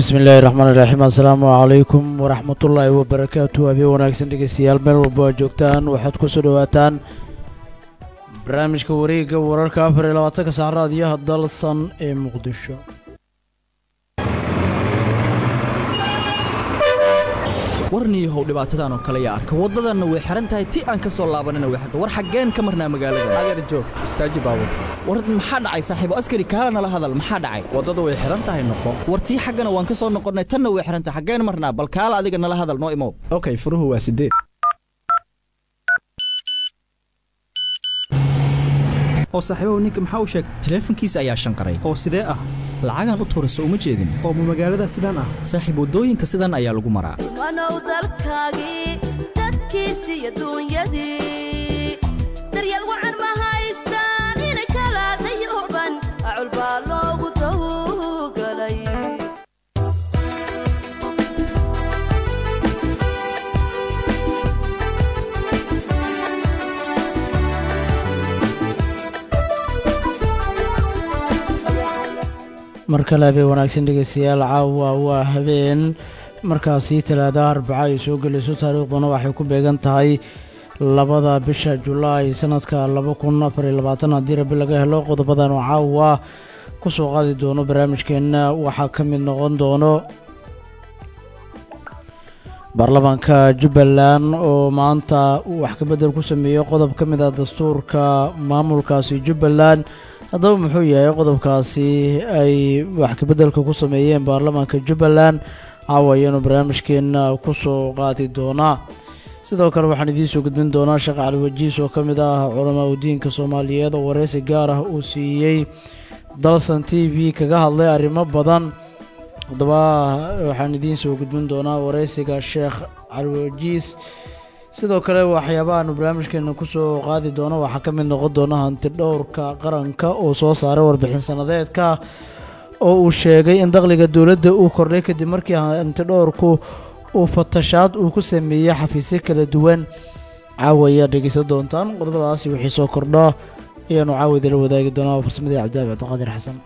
bismi illaahi raxmaan iraxiim assalaamu calaykum waraxmatullaahi wabarakaatu habeen wanaagsan dhegeystayaal meel walba aad joogtaan waxaad ku soo dhowaataan barnaamijka wareegga wararka afar iyo labaatanka sac raadiyaha dalsan ee muqdisho warniyahow dhibaatadan oo kale yaa arka waddadanna way xihan tahay ti aan ka soo laabanina way xirta war xaggeen ka marnaa magaalada adeer joog istaaji baabur war maxaa dhacay saaxiibo askari kaala nala hadal maxaa dhacay waddada way xihan tahay noqo war tii xaggana waan ka soo noqonnay tanna way xihan tahay xaggeen marnaa bal kaala adiga nala hadal noo imow okay furuhu waa sideed oo saaxiibahu ninka maxaa u sheegtay taleefankiisa ayaa shanqaray oo sidee ah lacagaan u tuurayso uma jeedin oo ma magaalada sidaan ah saaxiib waddooyinka sidan ayaa lagu maraa wanow dalkaagii dadkiisii iyo duunyadii daryeel wacan ma haystaan inay kala dayooban acul baa loogu dawgalay mar kale habeen wanaagsan dhegeystayaal caawa waa habeen markaasi talaadaha arbaca ay soo gelayso taariikhduna waxay ku beegan tahay labada bisha julaay sanadka laba kun afar iyo labaatan haddii rabi laga helo qodobadan oo caawa ku soo qaadi doono barnaamijkeenna waxaa ka mid noqon doono baarlamaanka jubbaland oo maanta wax ka beddel ku sameeyey qodob ka mid ah dastuurka maamulkaasi jubbaland haddaba muxuu yahay qodobkaasi ay wax kabeddelka ku sameeyeen baarlamaanka jubbaland caawa ayaanu barnaamijkeenna ku soo qaadi doonaa sidoo kale waxaan idiin soo gudbin doonaa sheekh cali wajiis oo ka mid ah culamaa udiinka soomaaliyeed oo wareysi gaar ah uu siiyey dalsan t v kaga hadlay arrimo badan haddaba waxaan idiin soo gudbin doonaa wareysiga sheekh cali wajiis sidoo kale waxyaabahaanu barnaamijkeena kusoo qaadi doono waxaa ka mid noqon doona hanti dhowrka qaranka oo soo saaray warbixin sanadeedka oo uu sheegay in dakhliga dowladda uu kordhay kadib markii hanti dhowrku uu fatashaad uu ku sameeyey xafiisyo kala duwan caawa ayaa dhegeysan doontaan qodobadaasi wixii soo kordho ayaanu caawa idila wadaagi doonaa farsamadii cabdillahi cabdiqaadir xasan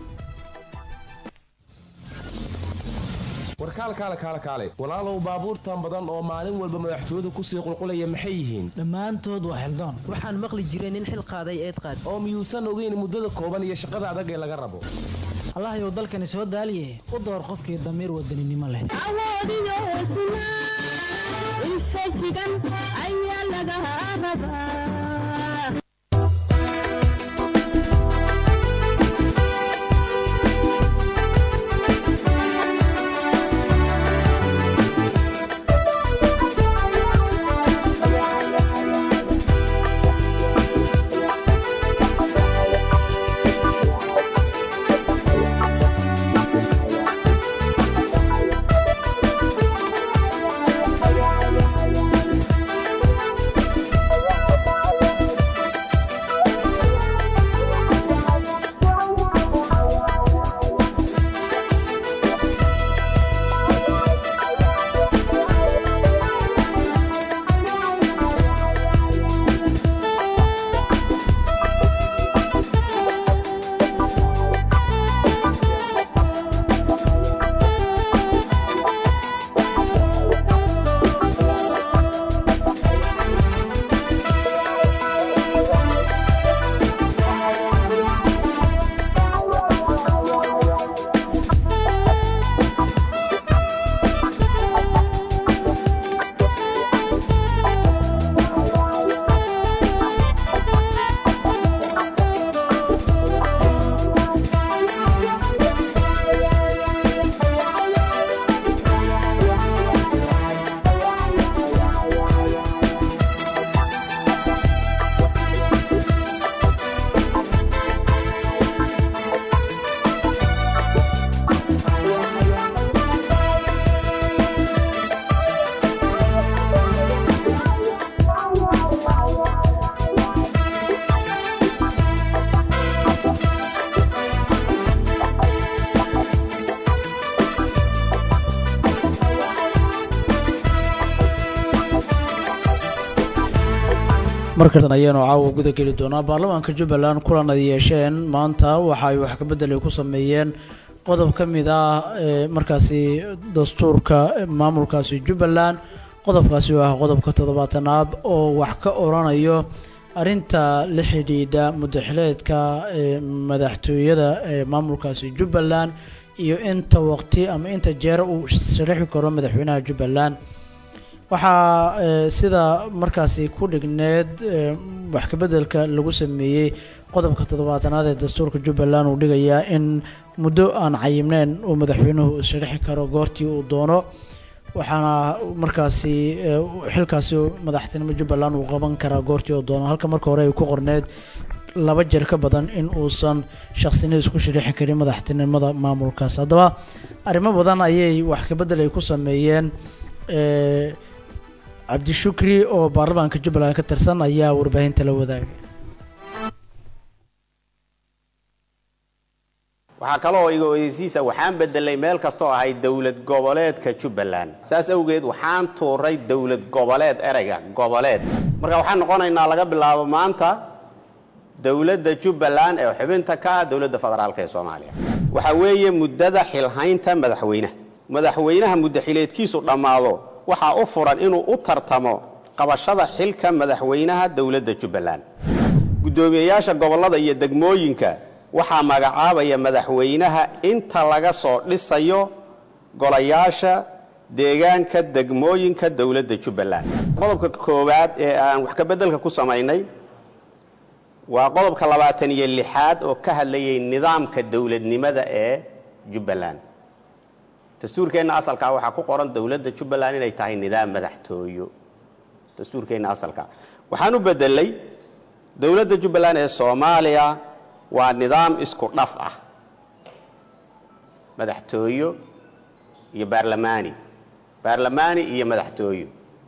warkaal kaale kaale kaale walaalow baabuurtan badan oo maalin walba madaxtooyadu kusii qulqulaya maxay yihiin dhammaantood waa xildaan waxaan maqli jiray nin xil qaaday eed qaad oo miyuusan ogeyn muddada kooban iyo shaqada adag ee laga rabo allahayow dalkani soo daaliye u door qofkii damiir wadaninimo leh markan ayaanu caawa guda geli doonaa baarlamaanka jubbaland kulan ay yeesheen maanta waxa ay wax ka beddelay ku sameeyeen qodob ka mid ah ee markaasi dastuurka maamulkaasi jubbaland qodobkaasi oo ah qodobka toddobaatanaad oo wax ka oranayo arrinta la xidhiidha mudaxileedka ee madaxtooyada ee maamulkaasi jubbaland iyo inta waqti ama inta jeer uu sharaxi karo madaxweynaha jubbaland waxaa ee, sida markaasi ku dhigneed ee, wax kabeddelka lagu sameeyey qodobka toddobaatanaad ee dastuurka jubbaland uu dhigayaa in muddo aan cayimneyn uu madaxweynuhu sharaxi karo goortii uu doono waxaana markaasi ee, xilkaasi madaxtinimo jubbaland uu qaban karaa goortii uu doono halka marka hore ay ku qorneed laba jeer ka badan in uusan shaqsinida isku sharaxi karin madaxtinimada maamulkaas haddaba arrimo badan ayay wax kabedel ay ku sameeyeen ee, cabdishukri oo baarlamaanka jubbaland ka tirsan ayaa warbaahinta la wadaagay waxaa kaloo iga oyeysiisa waxaan bedelay meel kastoo ahay dowlad goboleedka jubbaland saas awgeed waxaan tuuray dowlad goboleed ereyga goboleed marka waxaan noqonaynaa laga bilaabo maanta dowladda jubbaland ee xubinta ka ah dowladda federaalk ee soomaaliya waxa weeye muddada xilhaynta madaxweynaha madaxweynaha muddaxileedkiisu dhammaado waxaa u furan inuu u tartamo qabashada xilka madaxweynaha dowladda jubbaland guddoomiyeyaasha gobollada iyo degmooyinka waxaa magacaabaya madaxweynaha inta laga soo dhisayo golayaasha deegaanka degmooyinka dowladda jubbaland qodobka koowaad ee aan wax ka beddelka ku samaynay waa qodobka labaatan iyo lixaad oo ka hadlayay nidaamka dowladnimada ee jubbaland dastuurkeenna asalkaa waxaa ku qoran dowladda jubbaland inay tahay nidaam madaxtooyo dastuurkeenna asalkaa waxaan u bedelay dowladda jubbaland ee soomaaliya waa nidaam isku dhaf ah madaxtooyo iyo baarlamaani baarlamaani iyo madaxtooyo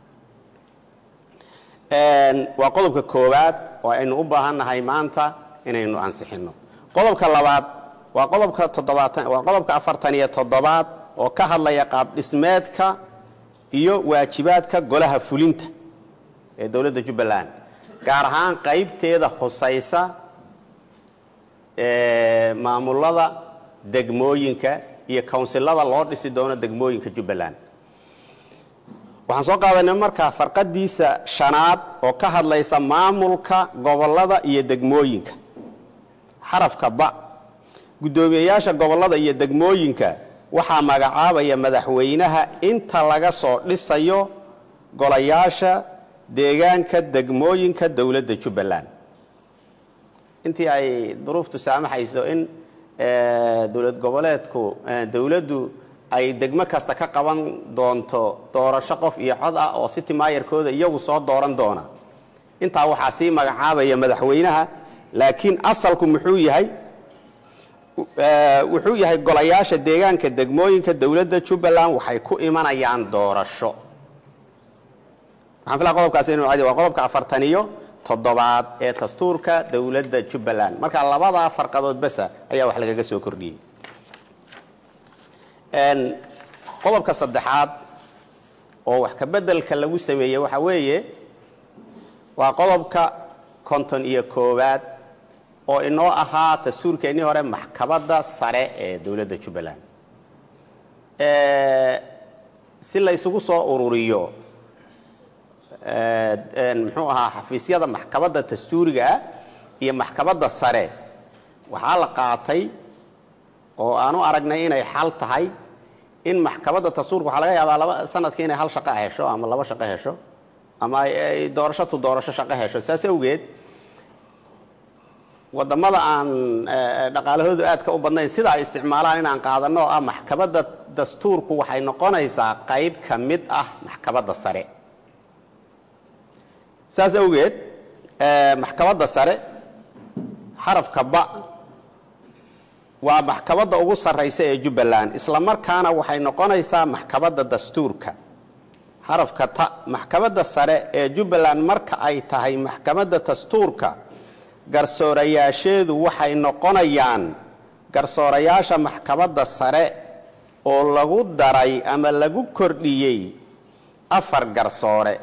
waa qodobka koowaad oo aynu u baahannahay maanta inaynu ansixinno qodobka labaad waa qodobka toddobaatan waa qodobka afartan iyo toddobaad oo ka hadlaya qaab dhismeedka iyo waajibaadka golaha fulinta ee dowladda jubbaland gaar ahaan qaybteeda khusaysa ee maamulada degmooyinka iyo kawnsilada loo dhisi doono degmooyinka jubbaland waxaan soo qaadanay markaa farqadiisa shanaad oo ka hadlaysa maamulka gobollada iyo degmooyinka xarafka ba guddoomiyeyaasha gobollada iyo degmooyinka waxaa magacaabaya madaxweynaha inta laga soo dhisayo golayaasha deegaanka degmooyinka dowladda jubbaland intii ay duruuftu saamaxayso in dowlad goboleedku dowladdu ay degmo kasta ka qaban doonto doorasho qof iyo cod ah oo city maayarkooda iyagu soo dooran doona intaa waxaa sii magacaabaya madaxweynaha laakiin asalku muxuu yahay wuxuu yahay golayaasha deegaanka degmooyinka dowladda jubbaland waxay ku imanayaan doorasho waxaan filaa qodobkaasi inuu cadi waa qodobka afartan iyo toddobaad ee dastuurka dowladda jubbaland marka labadaa farqadood basa ayaa wax lagaga soo kordhiyey qodobka saddexaad oo wax ka beddelka lagu sameeyey waxaa weeye waa qodobka konton iyo koowaad oo inoo ahaa dastuurkeennii hore maxkamadda sare ee dowladda jubbaland si la ysugu soo ururiyo muxuu ahaa xafiisyada maxkamadda dastuuriga ah iyo maxkamadda sare waxaa la qaatay oo aan u aragnay inay xal tahay in maxkamadda dastuurka waxaa laga yaabaa laba sanadkii inay hal shaqo hesho ama laba shaqo hesho ama ay doorasho tu doorasho shaqo hesho saas awgeed wadamada aan dhaqaalahoodu aadka u badnayn sida ay isticmaalaan inaan qaadano oo ah maxkamadda dastuurku waxay noqonaysaa qayb ka mid ah maxkamadda sare saas awgeed maxkamadda sare xarafka ba waa maxkamadda ugu sarraysa ee jubbaland isla markaana waxay noqonaysaa maxkamadda dastuurka xarafka ta maxkamadda sare ee jubbaland marka ay tahay maxkamadda dastuurka garsoorayaasheedu waxay noqonayaan garsoorayaasha maxkamadda sare oo lagu daray ama lagu kordhiyey afar garsoore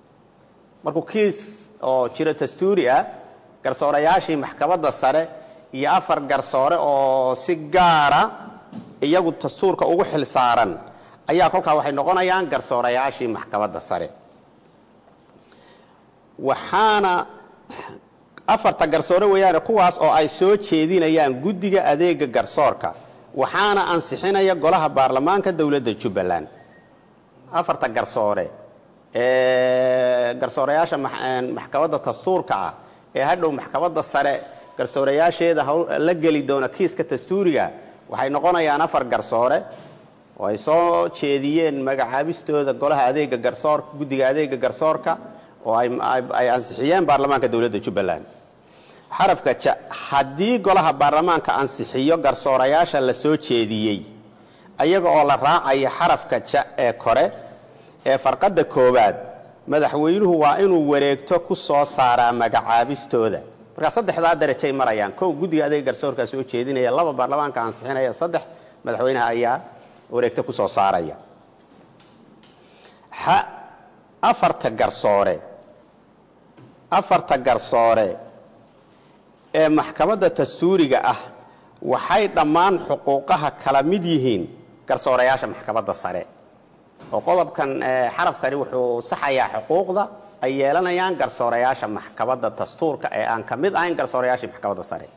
markuu kiis oo jiro dastuuri ah garsoorayaashii maxkamadda sare iyo afar garsoore oo si gaara iyagu dastuurka ugu xil saaran ayaa kolkaa waxay noqonayaan garsoorayaashii maxkamadda sare waxaana afarta garsoore weeyaane kuwaas oo ay soo jeedinayaan guddiga adeega garsoorka waxaana ansixinaya golaha baarlamaanka dowladda jubbaland afarta garsoore ee garsoorayaasha maxkamadda dastuurka ah ee hadhow maxkamadda sare garsoorayaasheeda la geli doona kiiska dastuuriga waxay noqonayaan afar garsoore oo ay soo jeediyeen magacaabistooda golaha adeega garsoorka guddiga adeega garsoorka oo ay ansixiyeen baarlamaanka dowladda jubbaland xarafka ja haddii golaha baarlamaanka ansixiyo garsoorayaasha la soo jeediyey ayaga oo la raacaya xarafka ja ee kore ee farqadda koowaad madaxweynuhu waa inuu wareegto ku soo saaraa magacaabistooda markaa saddexdaa darajay marayaan kow guddiga adeega garsoorkaa soo jeedinaya laba baarlamaanka ansixinaya saddex madaxweynaha ayaa wareegto ku soo saaraya ha afarta garsoore afarta garsoore ee maxkamadda dastuuriga ah waxay dhammaan xuquuqaha kala mid yihiin garsoorayaasha maxkamadda sare oo qodobkan xarafkani wuxuu saxayaa xuquuqda ay yeelanayaan garsoorayaasha maxkamadda dastuurka ee aan ka mid ahayn garsoorayaashii maxkamadda sare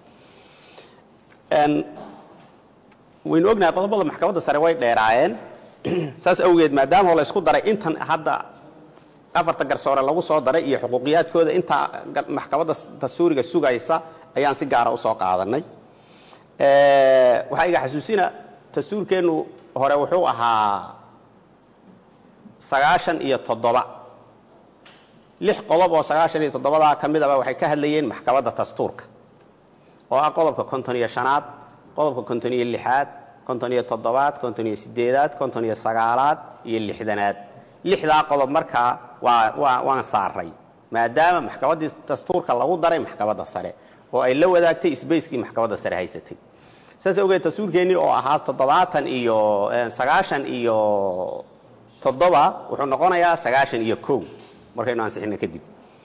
waynu ognahay qodobada maxkamadda sare way dheeraayeen saas awgeed maadaama la isku daray intan hadda afarta garsoore lagu soo daray iyo xuquuqiyaadkooda intaa maxkamadda dastuuriga sugaysa ayaan si gaara usoo qaadanay waxaa iga xasuusina dastuurkeennu hore wuxuu ahaa sagaashan iyo toddoba lix qodob oo sagaashan iyo toddobadaa ka midaba waxay ka hadlayeen maxkamadda dastuurka oo ah qodobka konton iyo shanaad qodobka konton iyo lixaad konton iyo toddobaad konton iyo sideedaad konton iyo sagaalaad iyo lixdanaad lixdaa qodob markaa waa waa waan saaray maadaama maxkamaddii dastuurka lagu daray maxkamadda sare oo ay la wadaagtay sbacekii maxkamadda sare haysatay saas awgeed dastuurkeennii oo ahaa toddobaatan iyo sagaashan iyo toddoba wuxuu noqonayaa sagaashan iyo kow markaynu ansixino kadib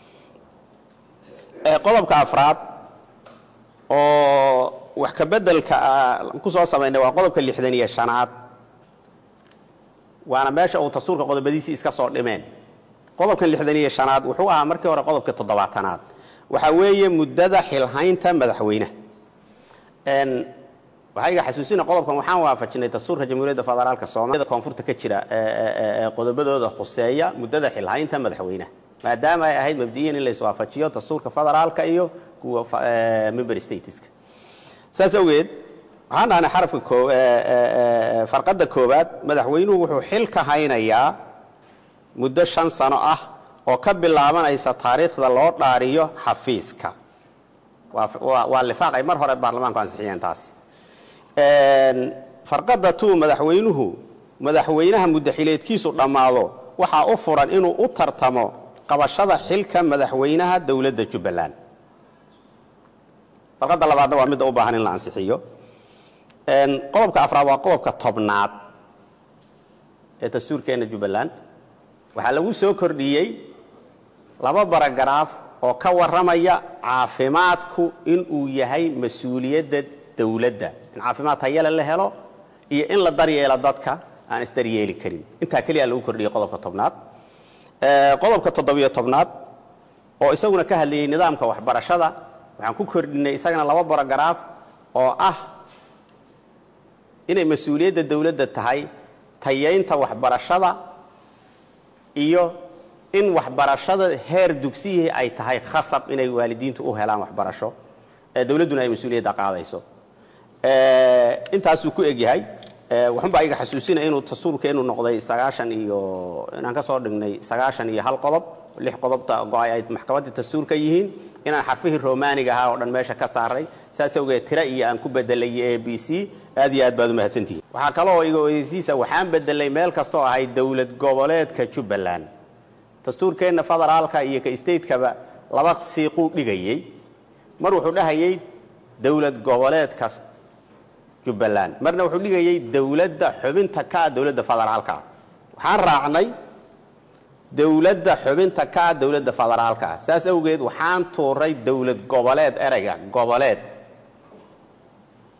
qodobka afraad oo wax ka bedelka ku soo samaynay waa qodobka lixdan iyo shanaad waana meesha uu dastuurka qodobadiisii iska soo dhimeen qodobkan lixdan iyo shanaad wuxuu ahaa markii hore qodobka toddobaatanaad waxaa weeye muddada xilhaynta madaxweyneha waxaa iga xasuusina qodobkan waxaan waafajinay dastuurka jamhuuriyadda federaalka soomaalida koonfurta ka jira qodobadooda khuseeya muddada xilhaynta madaxweyneha maadaama ay ahayd mabdiyan in la iswaafajiyo dastuurka federaalka iyo kuwa member stateska saas awgeed waxaan dhahnay xarafka farqadda koowaad madaxweynuhu wuxuu xil ka haynayaa muddo shan sano ah oo ka bilaabanaysa taariikhda loo dhaariyo xafiiska waa lifaaq ay mar hore baarlamaanku ansixiyeen taasi farqadda tu madaxweynuhu madaxweynaha muddaxileedkiisu dhammaado waxaa u furan inuu u tartamo qabashada xilka madaxweynaha dowladda jubbaland farqadda labaadna waa midda u baahan in la ansixiyo qodobka afraad waa qodobka tobnaad ee dastuurkeenna jubbaland waxaa lagu soo kordhiyey laba baragaraaf oo ka warramaya caafimaadku inuu yahay mas-uuliyadda dowladda in caafimaad tayale la helo iyo in la daryeelo dadka aan isdaryeeli karin intaa keliya lagu kordhiyey qodobka tobnaad qodobka toddobiyo tobnaad oo isaguna ka hadlayey nidaamka waxbarashada waxaan ku kordhinay isagana laba barogaraaf oo ah inay mas-uuliyadda dowladda tahay tayaynta waxbarashada iyo in waxbarashada heer dugsiyihii ay tahay khasab inay waalidiintu u helaan waxbarasho ee dowladduna ay mas-uuliyadda qaadayso intaasuu ku egyahay waxunbaa iga xasuusina inuu dastuurkeenu noqday sagaashan iyo inaan ka soo dhignay sagaashan iyo hal qodob lix qodobta go-ay ay maxkamaddii dastuurka yihiin inaan xarfihii romaaniga ahaa oo dhan meesha ka saaray saas awgeed tira iyo aan ku bedelay a b c aad iyo aad baad u mahadsantihin waxaa kaloo iga oyeysiisa waxaan bedelay meel kastooo ahay dowlad goboleedka jubbaland dastuurkeenna federaalka iyo ka statekaba laba siiquu dhigayey mar wuxuu dhahayey dowlad goboleedka jubbaland marna wuxuu dhigayey dowladda xubinta ka ah dowladda federaalka waxaan raacnay dowladda xubinta ka ah dowladda federaalka ah saas awgeed waxaan tuuray dowlad goboleed ereyga goboleed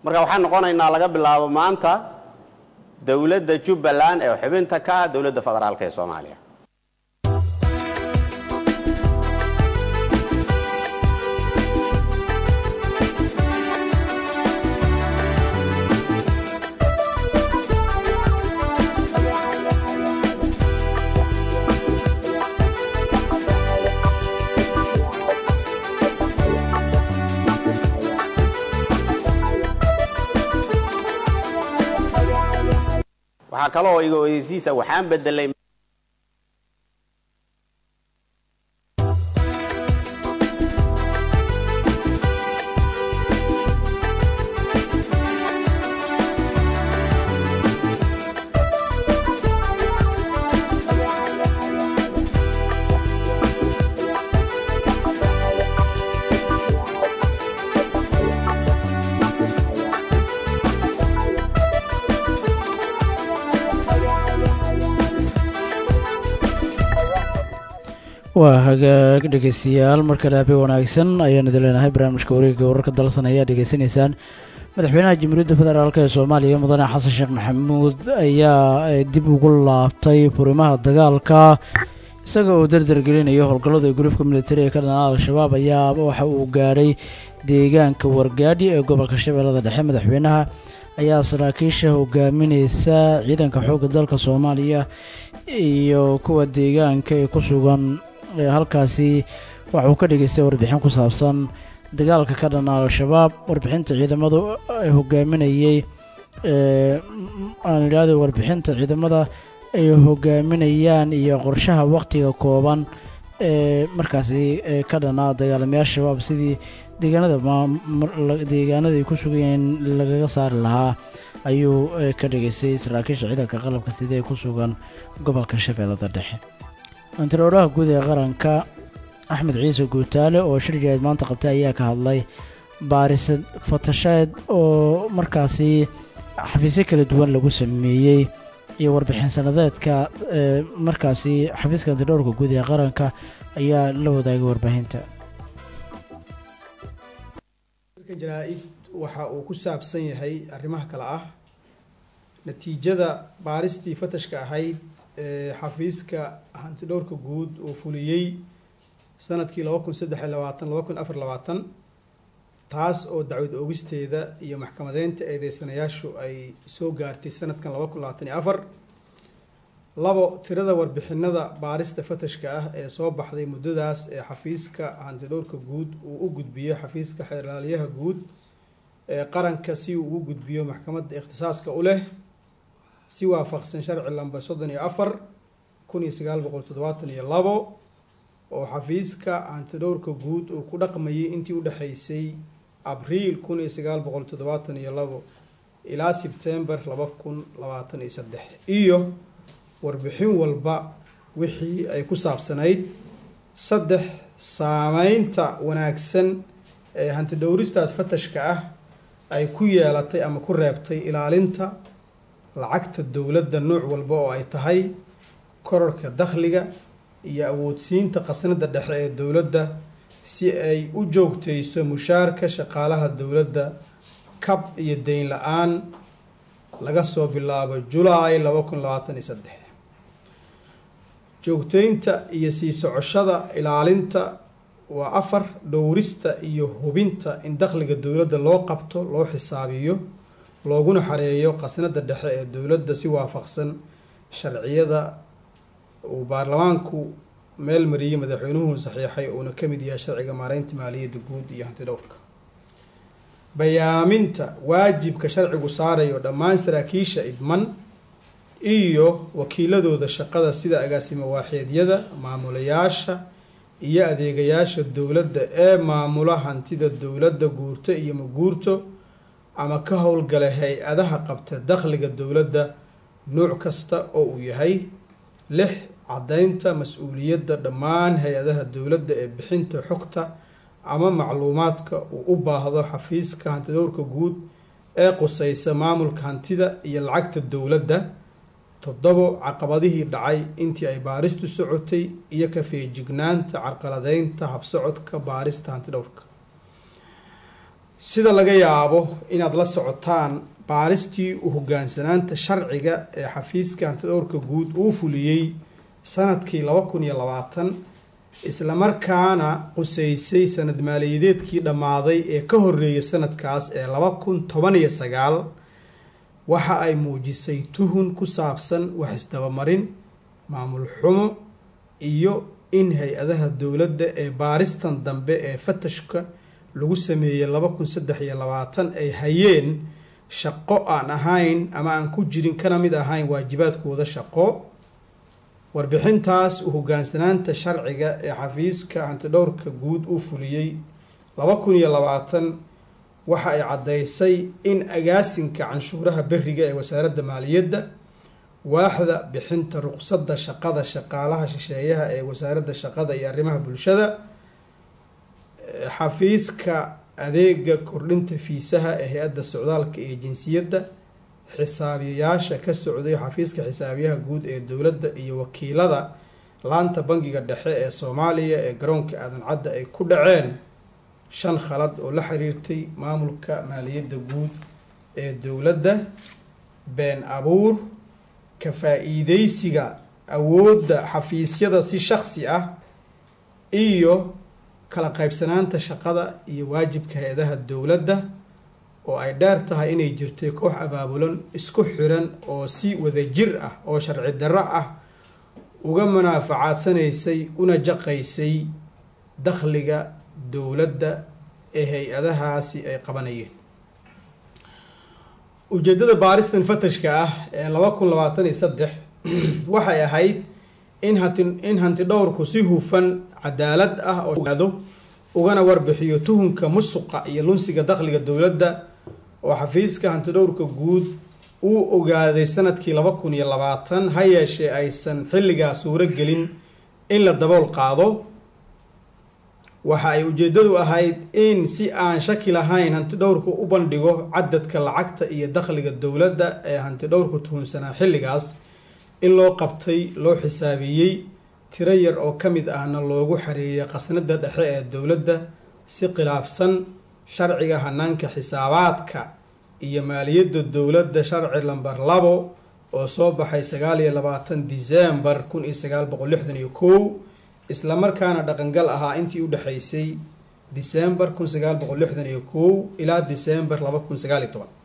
marka waxaan noqonaynaa laga bilaabo maanta dowladda jubbaland ee xubinta ka ah dowladda federaalk ee soomaaliya waxaa kaloo iga oyeysiisa waxaan bedelay waa hagaag dhegeystayaal markale habe wanaagsan ayaan idin leenahay barnaamijka wareegga wararka dalsan ayaa dhegeysanaysaan madaxweynaha jamhuuriyadda federaalk ee soomaaliya mudane xasan sheekh maxamuud ayaa dib ugu laabtay furimaha dagaalka isaga oo dardar gelinayo howlgallada gurufka militari ee ka dhanaa al-shabaab ayaa waxa uu gaadhay deegaanka wargaadhi ee gobolka shabeellada dhexe madaxweynaha ayaa saraakiisha hogaamineysa ciidanka xoogga dalka soomaaliya iyo kuwa deegaanka ee ku sugan ee halkaasi waxa uu ka dhageystay warbixin ku saabsan dagaalka ka dhan al-shabaab warbixinta ciidamadu ay hogaaminayey aan idhaahdo warbixinta ciidamada ay hogaaminayaan iyo qorshaha wakhtiga kooban ee markaasi ka dhanaa dagaalamayaal shabaab sidii deegaanada deegaanada ay ku sugayeen lagaga saari lahaa ayuu ka dhageystay saraakiisha ciidanka qalabka sida ee ku sugan gobolka shabeellada dhexe antarooraha guud ee qaranka axmed ciise guutaale oo shir jaaid maanta qabtay ayaa ka hadlay baaris fatasheed oo markaasi xafiisyo kala duwan lagu sameeyey iyo warbixin sanadeedka markaasi xafiiska antidhowrka guud ee qaranka ayaa la wadaagay warbaahinta jaraa-id waxa uu ku saabsan yahay arrimaha kale ah natiijada baaristii fatashka ahayd ee xafiiska hantidhowrka guud uu fuliyey sanadkii laba kun saddex iyo labaatan laba kun afar labaatan taas oo dacwad oogisteeda iyo maxkamadeynta eedeysanayaashu ay soo gaartay sanadkan laba kun labaatan iyo afar labo tirada warbixinada baarista fatashka ah ee soo baxday muddadaas ee xafiiska hantidhowrka guud uu u gudbiyo xafiiska xeerlaaliyaha guud ee qaranka si uu ugu gudbiyo maxkamadda ikhtisaaska u leh si waafaqsan sharci lamber soddon iyo afar kun iyo sagaal boqol toddobaatan iyo labo oo xafiiska hantidhowrka guud uu ku dhaqmayay intii udhexeysay abriil kun iyo sagaal boqol toddobaatan iyo labo ilaa sebtember laba kun labaatan iyo saddex iyo warbixin walba wixii ay ku saabsanayd saddex saameynta wanaagsan ee hantidhowristaas fatashka ah ay ku yeelatay ama ku reebtay ilaalinta lacagta dowladda nooc walba oo ay tahay korarka dakhliga iyo awoodsiinta khasnada dhexe ee dowladda si ay u joogteyso mushaarka shaqaalaha dowladda kab iyo deyn la-aan laga soo bilaabo julaay laba kun labaatan iyo saddex joogteynta iyo sii socoshada ilaalinta waa afar dhowrista iyo hubinta in dakhliga dowladda loo qabto loo xisaabiyo looguna xareeyo khasnada dhexe ee dowladda si waafaqsan sharciyada uu baarlamaanku meel mariyey madaxweynuhu saxiixay uuna ka mid yahay sharciga maareynta maaliyadda guud iyo hantidhowrka bayaaminta waajibka sharcigu saarayo dhammaan saraakiisha idman iyo wakiiladooda shaqada sida agaasimo waaxeedyada maamulayaasha iyo adeegayaasha dowladda ee maamula hantida dowladda guurto iyo maguurto ama ka howlgala hay-adaha qabta dakhliga dowladda nuuc kasta oo uu yahay lix caddaynta mas-uuliyadda dhammaan hay-adaha dowladda ee bixinta xogta ama macluumaadka uu u baahdo xafiiska hantidhowrka guud ee quseysa maamulka hantida iyo lacagta dowladda toddobo caqabadihii dhacay intii ay baaristu socotay iyo ka feejignaanta carqaladeynta habsocodka baarista hantidhowrka sida laga yaabo inaad la socotaan baaristii u hogaansanaanta sharciga ee xafiiska hantidhowrka guud uu fuliyey sanadkii laba kun iyo labaatan islamarkaana quseysay sanad maaliyadeedkii dhammaaday ee ka horeeyay sanadkaas ee laba kun toban iyo sagaal waxa ay muujisay tuhun ku saabsan wax isdabamarin maamul xumo iyo in hay-adaha dowladda ee baaristan dambe ee fatashka lagu sameeyey laba kun saddex iyo labaatan ay hayeen shaqo aan ahayn ama aan ku jirin kana mid ahayn waajibaadkooda shaqo warbixintaas u hogaansanaanta sharciga ee xafiiska hantidhowrka guud uu fuliyey laba kun iyo labaatan waxa ay caddaysay in agaasinka canshuuraha beriga ee wasaaradda maaliyadda waaxda bixinta ruqsadda shaqada shaqaalaha shisheeyaha ee wasaaradda shaqada iyo arrimaha bulshada xafiiska adeega kordhinta fiisaha ee hay-adda socdaalka iyo jinsiyadda xisaabiyayaasha ka socday xafiiska xisaabiyaha guud ee dowladda iyo wakiilada laanta bangiga dhexe ee soomaaliya ee garoonka aadan cadda ay ku dhaceen shan khalad oo la xiriirtay maamulka maaliyadda guud ee dowladda been abuur ka faa-iideysiga awoodda xafiisyada si shaksi ah iyo kala qaybsanaanta shaqada iyo waajibka hay-adaha dowladda oo ay dheer tahay inay jirtay koox abaabulan isku xiran oo si wadajir ah oo sharci darro ah uga munaafacadsanaysay una jaqaysay dakhliga dowladda ee hay-adahaasi ay qabanayeen ujeeddada baaristan fatashka ah ee laba kun labaatan iyo saddex waxay ahayd in hanti in hanti dhowrku si hufan cadaalad ah oo ogaado ugana warbixiyo tuhunka musuqa iyo lunsiga dakhliga dowladda oo xafiiska hantidhowrka guud uu ogaaday sanadkii laba kun iyo labaatan ha yeeshee aysan xilligaa suuro gelin in la dabool qaado waxa ay ujeeddadu ahayd in si aan shaki lahayn hantidhowrku u bandhigo cadadka lacagta iyo dakhliga dowladda ee hantidhowrku tuhunsanaa xilligaas in loo qabtay loo xisaabiyey tiro yar oo ka mid ahna loogu xareeyay qasnada dhexe ee dowladda si khilaafsan sharciga hanaanka xisaabaadka iyo maaliyadda dowladda sharci lamber labo oo soo baxay sagaal iyo labaatan disembar kun iyo sagaal boqol lixdan iyo kow islamarkaana dhaqangal ahaa intii u dhexaysay disembar kun sagaal boqol lixdan iyo kow ilaa disembar laba kun sagaal iyo toban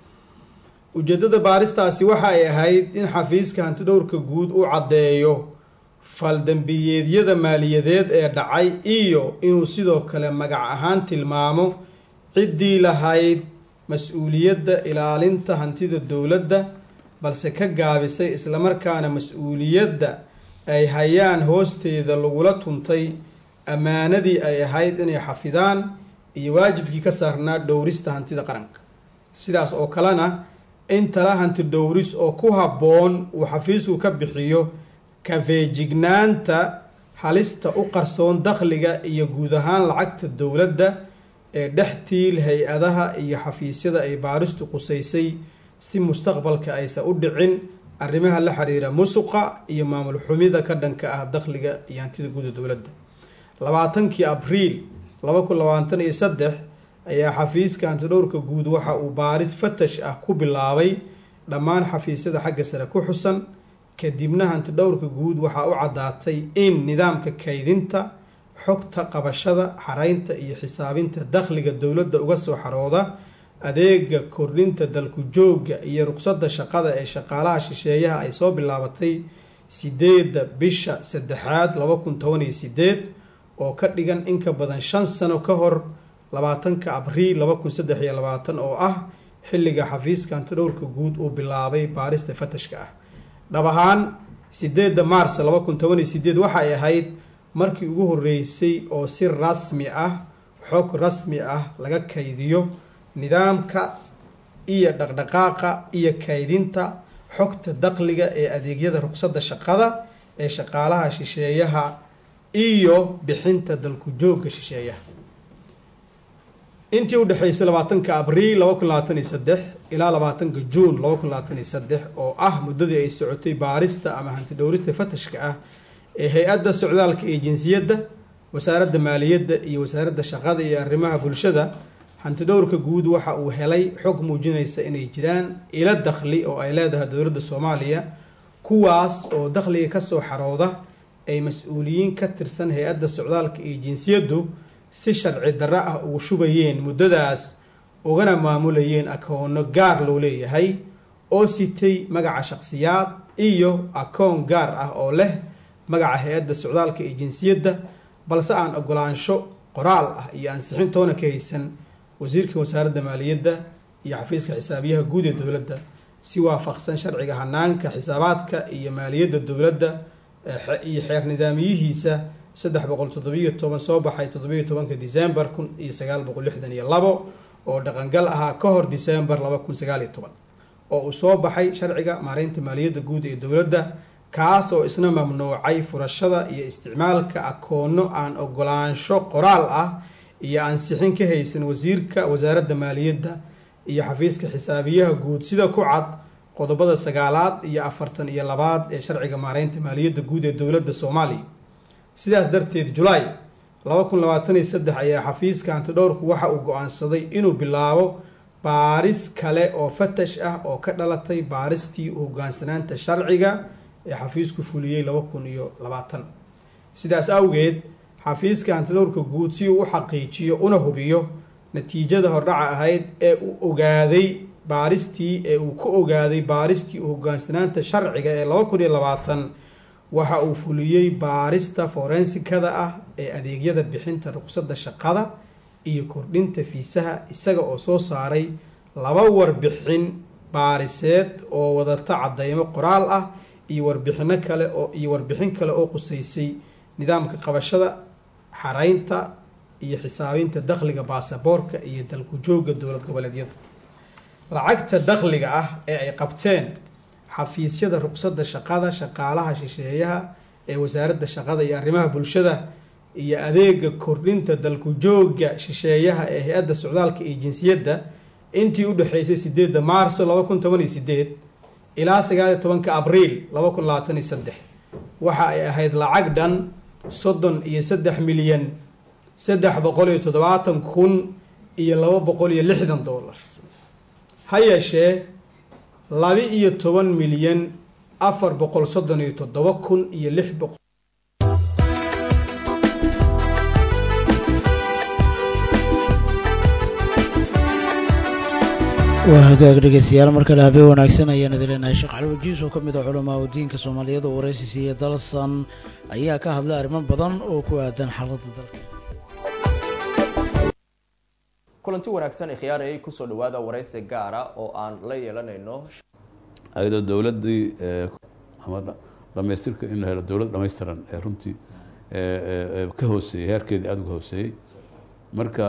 ujeeddada baaristaasi waxa ay ahayd in xafiiska hantidhowrka guud u caddeeyo faldambiyeedyada maaliyadeed ee dhacay iyo inuu sidoo kale magac ahaan tilmaamo ciddii lahayd mas-uuliyadda ilaalinta hantida dowladda balse ka gaabisay islamarkaana mas-uuliyadda ay hayaan hoosteeda lagula tuntay ammaanadii ay ahayd inay xafidaan iyo waajibkii ka saarnaa dhowrista hantida qaranka sidaas oo kalena in tala hanti dhowris oo ku habboon uu xafiisku ka bixiyo kafeejignaanta halista u qarsoon dakhliga iyo guud ahaan lacagta dowladda ee dhextiil hay-adaha iyo xafiisyada ay baaristu qusaysay si mustaqbalka aysan u dhicin arrimaha la xiriira musuqa iyo maamul xumida ka dhanka ah dakhliga iyo hantida guuda dowladda labaatankii abriil laba kun labaatan iyo saddex ayaa xafiiska hantidhowrka guud waxa uu baaris fatash ah ku bilaabay dhammaan xafiisyada xagga sare ku xusan kadibna hantidhowrka guud waxaa u caddaatay in nidaamka kaydinta xogta qabashada xaraynta iyo xisaabinta dakhliga dowladda uga soo xarooda adeega kordhinta dalku joogga iyo ruqsadda shaqada ee shaqaalaha shisheeyaha ay soo bilaabatay sideedda bisha saddexaad laba kun toban iyo sideed oo ka dhigan in ka badan shan sano ka hor labaatanka abriil laba kun saddex iyo labaatan oo ah xilliga xafiiska hantidhowrka guud uu bilaabay baarista fatashka ah dhab ahaan sideedda maars laba kun toban iyo sideed waxay ahayd markii ugu horeysay oo si rasmi ah xog rasmi ah laga kaydiyo nidaamka iyo dhaqdhaqaaqa iyo kaydinta xogta dakhliga ee adeegyada ruqsadda shaqada ee shaqaalaha shisheeyaha iyo bixinta dalku joogga shisheeyaha intii u dhexeysay labaatanka abriil laba kun labaatan iyo saddex ilaa labaatanka juun laba kun labaatan iyo saddex oo ah muddadii ay socotay baarista ama hanti dhowrista fatashka ah ee hay-adda socdaalka iyo jinsiyadda wasaaradda maaliyadda iyo wasaaradda shaqada iyo arrimaha bulshada hantidhowrka guud waxa uu helay xog muujinaysa inay jiraan ilo dakhli oo ay leedahay dowladda soomaaliya kuwaas oo dakhliga kasoo xarooda ay mas-uuliyiin ka tirsan hay-adda socdaalka iyo jinsiyaddu si sharci darro ah ugu shubayeen muddadaas ugana maamulayeen akoono gaar loo leeyahay oo sitay magaca shakhsiyaad iyo akoon gaar ah oo leh magaca hay-adda socdaalka iyo jinsiyadda balse aan ogolaansho qoraal ah iyo ansixintoona ka haysan wasiirka wasaaradda maaliyadda iyo xafiiska xisaabiyaha guud ee dowladda si waafaqsan sharciga hanaanka xisaabaadka iyo maaliyadda dowladda iyo xeer nidaamiyihiisa saddex boqol toddobiyo toban soo baxay toddobiyo tobanka december kun iyo sagaal boqol lixdan iyo labo oo dhaqangal ahaa ka hor december laba kun sagaal iyo toban oo uu soo baxay sharciga maareynta maaliyadda guud ee dowladda kaas oo isna mamnuucay furashada iyo isticmaalka akoono aan ogolaansho qoraal ah iyo ansixin ka haysan wasiirka wasaaradda maaliyadda iyo xafiiska xisaabiyaha guud sida ku cad qodobada sagaalaad iyo afartan iyo labaad ee sharciga maareynta maaliyadda guud ee dowladda soomaaliya sidaas darteed julaay laba kun labaatan iyo saddex ayaa xafiiska hantidhowrku waxa uu go-aansaday inuu bilaabo baaris kale oo fatash ah oo ka dhalatay baaristii hogaansanaanta sharciga ee xafiisku fuliyey laba kun iyo labaatan sidaas awgeed xafiiska hantidhowrka guud si uu u xaqiijiyo una hubiyo natiijada hordhaca ahayd ee uu ogaaday baaristii ee uu ku ogaaday baaristii hogaansanaanta sharciga ee laba kun iyo labaatan waxa uu fuliyey baarista forensikada ah ee adeegyada bixinta ruqsadda shaqada iyo kordhinta fiisaha isaga oo soo saaray laba warbixin baariseed oo wadata cadeymo qoraal ah iyo warbixino kale oo iyo warbixin kale oo quseysay nidaamka qabashada xareynta iyo xisaabinta dakhliga baasaboorka iyo dalku joogga dowlad goboleedyada lacagta dakhliga ah ee ay qabteen xafiisyada ruqsadda shaqada shaqaalaha shisheeyaha ee wasaaradda shaqada iyo arrimaha bulshada iyo adeega kordhinta dalku joogga shisheeyaha ee hay-adda socdaalka iyo jinsiyadda intii u dhexeysay sideedda maarso laba kun toban iyo sideed ilaa sagaaliyo tobanka abriil laba kun labaatan iyo saddex waxa ay ahayd lacag dhan soddon iyo saddex milyan saddex boqol iyo toddobaatan kun iyo laba boqol iyo lixdan dollar ha yeeshee laba iyo toban milyan afar boqol soddon iyo toddoba kun iyo lix boqol waa hagaag dhegeystayaal markale habeen wanaagsan ayaan idin leenahay sheekh cali wajiis oo ka mid ah culamaa u diinka soomaaliyeed oo waraysi siiya dalsan ayaa ka hadlay arrimo badan oo ku aadan xaaladda dalka kulanti wanaagsan ikhyaarayay kusoo dhawaada waraysi gaara oo aan la yeelanayno ayadoo dowladdii ama dhamaystirka in la helo dowlad dhamaystiran ee runtii ka hooseeyey heerkeedii aada uga hooseeyey marka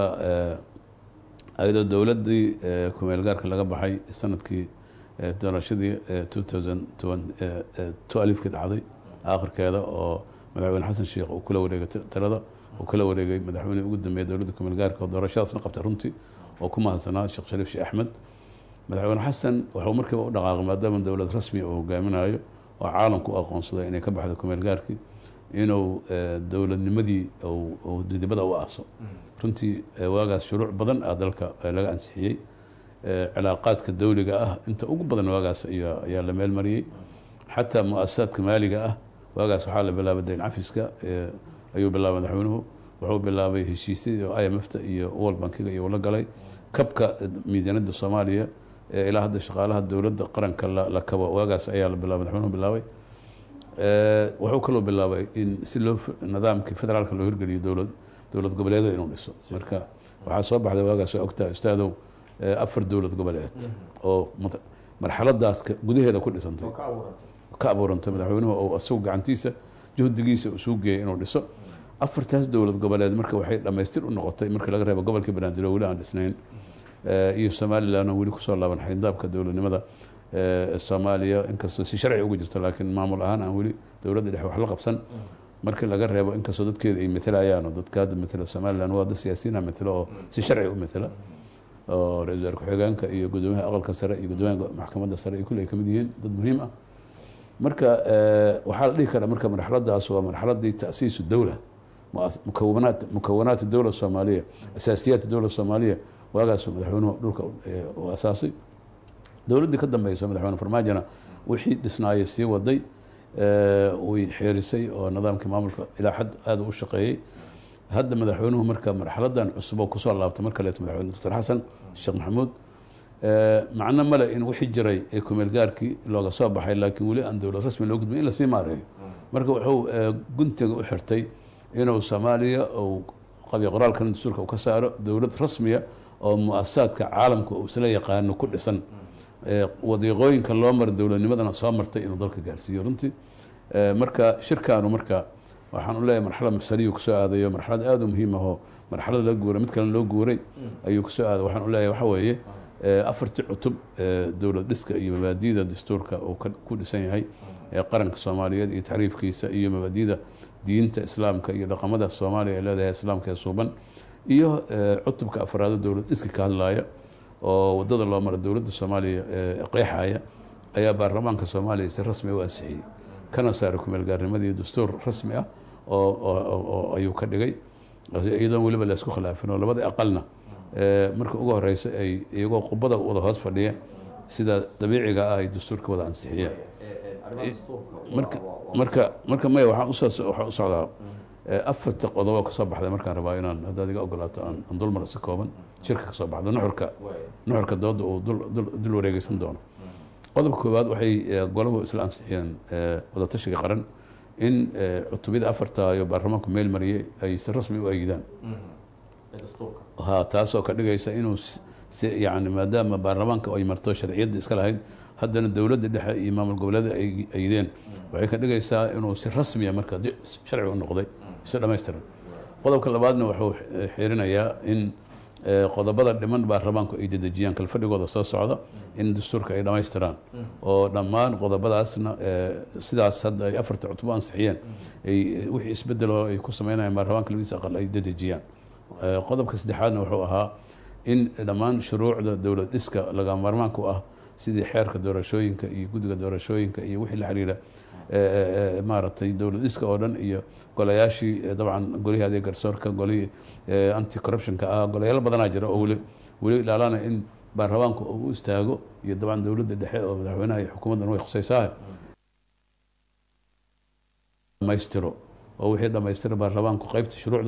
ayadoo dowladdii kumeel gaarka laga baxay sanadkii doorashadii two thousand two alifkii dhacday aakhirkeeda oo madaxweyne xasan sheekh uu kula wareegay talada uu kala wareegay madaxweynihii ugu dambeeyay dowladda kumeel gaarka oo doorashadaasna qabtay runtii oo ku mahadsanaa sheekh shariif sheekh axmed madaxweyne xasan wuxuu markiiba u dhaqaaqay maadaama dowlad rasmi uu hogaaminayo oo caalamku u aqoonsaday inay ka baxdo kumeel gaarkii inuu dowladnimadii didibada u aaso runtii waagaas shuruuc badan ah dalka laga ansixiyey cilaaqaadka dowliga ah inta ugu badan waagaas ayaa la meel mariyey xataa mu-asasaadka maaliga ah waagaas waxaa la bilaabay dayn cafiska ayuu bilaabay madaxweynuhu wuxuu bilaabay heshiisyadii oo i m f ta iyo world bankiga iyo la galay kabka miisaaniyadda soomaaliya ilaa hadda shaqaalaha dowladda qaranka la kabo waagaas ayaa la bilaabay madaxweynuhu bilaabay wuxuu kaloo bilaabay in si loo nidaamkii federaalka loo hirgeliyo dowlad dowlad goboleedyada inuu dhiso marka waxaa soo baxday waagaas waa ogtahay ustaadow afar dowlad goboleed oo marxaladaas gudaheeda ku dhisantay ka abuurantay madaxweynuhu oo isagu gacantiisa juhdigiisa uu geeyay inuu dhiso afartaas dowlad goboleed marka waxay dhamaystir u noqotay markii laga reebo gobolkii banaadir oo weli aan dhisnayn iyo somalilan oo weli kusoo laaban xayndaabka dowladnimada soomaaliya inkastoo si sharci ugu jirto laakiin maamul ahaan aan weli dowladda dhexe wax la qabsan markii laga reebo inkastoo dadkeeda ay matelayaan oo dadka hadda matela somalilan waa dad siyaasiyiina matelo oo si sharci u matela oo ra-isul wasaar ku-xigeenka iyo gudoomiyaha aqalka sare iyo gudoomiyaha maxkamadda sare iyo kulli ay kamid yihiin dad muhiim ah marka waxaa la dhihi karaa marka marxaladaas waa marxaladii ta'siisu dowla mukawanaat mukawanaat dowla soomaaliya asaasiyaat dowla soomaaliya waagaasuu madaxweynuhu dhulka u asaasay dowladdii ka dambeyso madaxweyne farmaajona wixii dhisnaayay sii waday way xeerisay oo nidaamkii maamulka ilaa xad aada u shaqeeyey hadda madaxweynuhu marka marxaladan cusub oo kusoo laabtay mar kaleeto madaxweyne doctor xasan sheekh maxamuud macno male in wixii jiray ee kumeel gaarkii looga soo baxay laakiin weli aan dowlad rasmi loo gudbin in lasii maareeyo marka wuxuu guntiga u xirtay inuu soomaaliya uu qabyo qoraalkan dastuurka uu ka saaro dowlad rasmiya oo mu-asasaadka caalamka uu isla yaqaano ku dhisan wadiiqooyinka loo mara dowladnimadana soo martay inuu dalka gaarsiiyo runtii marka shirkaanu marka waxaan u leeyahay marxalad mafsaliyu kusoo aadayo marxalad aada u muhiim ahoo marxalada loo guuray mid kalena loo guuray ayuu kusoo aaday waxaan u leeyahay waxa weeye afartii cutub dowlad dhiska iyo mabaadida dastuurka uu ku dhisan yahay ee qaranka soomaaliyeed iyo taxriifkiisa iyo mabaadida diinta islaamka iyo dhaqamada soomaaliya ay leedahay islaamka ee suuban iyo cutubka afraado dowlad dhiska ka hadlaya oo wadada loo mara dowladda soomaaliya qeexaya ayaa baarlamaanka soomaaliya si rasmi u ansixiyey kana saaray kumeelgaarnimadii dastuur rasmi ah oo ayuu ka dhigay iyadoon weliba laysku khilaafin oo labada aqalna marka ugu horeysa ay iyagoo qubada wada hoos fadhiya sida dabiiciga ah ay dastuurka wada ansixiyeen marka marka marka maya waxaan usoo waxaan u socdaa afarta qodobo kasoo baxday markaan rabaa inaan haddaad iga ogolaato aan dul maro si kooban shirka kasoo baxda nuxurka nuxurka dooda uu dul wareegeysan doono qodobka koowaad waxay golahu isla ansixiyeen wadatashiga qaran in cutubiyada afarta iyo baarlamaanku meel mariyey ay si rasmi u eegidaan ha taasoo ka dhigaysa inuu si yani maadaama baarlamaanka ay marto sharciyadda iska lahayd haddana dowladda dhexe iyo maamul goboleeda ay ayideen waxay ka dhigaysaa inuu si rasmiya marka sharci u noqday si dhammaystiran qodobka labaadna wuxuu xiirinayaa in qodobada dhiman baarlamaanku ay dedejiyaan kalfadhigooda soo socda in dastuurka ay dhammaystiraan oo dhammaan qodobadaasna sidaas hadda ay afarta cutub u ansixiyeen ay wixii isbedelo ay ku sameynayaan baarlamaanka labadiisa aqal ay dedejiyaan qodobka saddexaadna wuxuu ahaa in dhammaan shuruucda dowlad dhiska laga maarmaanka u ah sidii xeerka doorashooyinka iyo guddiga doorashooyinka iyo wixii la xiriira maaragtay dowlad dhiska oo dhan iyo golayaashii dabcan golihii adeeg garsoorka golihii anti corruptionka ah golayaal badanaa jira oo weli weli ilaalana in baarlamaanku uu u istaago iyo dabcan dowladda dhexe oo madaxweynaha iyo xukuumaddan way khusaysaa dhamaystiro oo wixii dhamaystira baarlamaanku qeybta shuruucda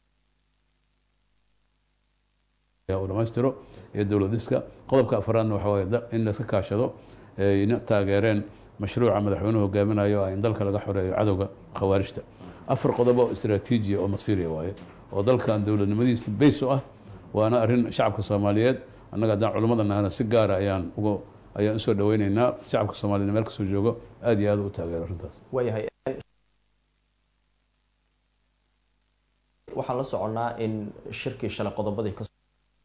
uu dhamaystiro iyo dowlad dhiska qodobka afraadna waxa waaye in layska kaashado ayna taageereen mashruuca madaxweynuhu hogaaminayo ah in dalka laga xoreeyo cadowga khawaarijta afar qodob oo istraatiijiya oo masiiriya waaye oo dalkan dowladnimadiisa bays u ah waana arrin shacabka soomaaliyeed annaga haddaan culimmada nahana si gaara ayaan uga ayaan usoo dhaweyneynaa shacabka soomaaliyed meel kasoo joogo aada iyo aada u taageero arrintaas waayahay waxaan la soconnaa in shirkii shalay qodobadii ka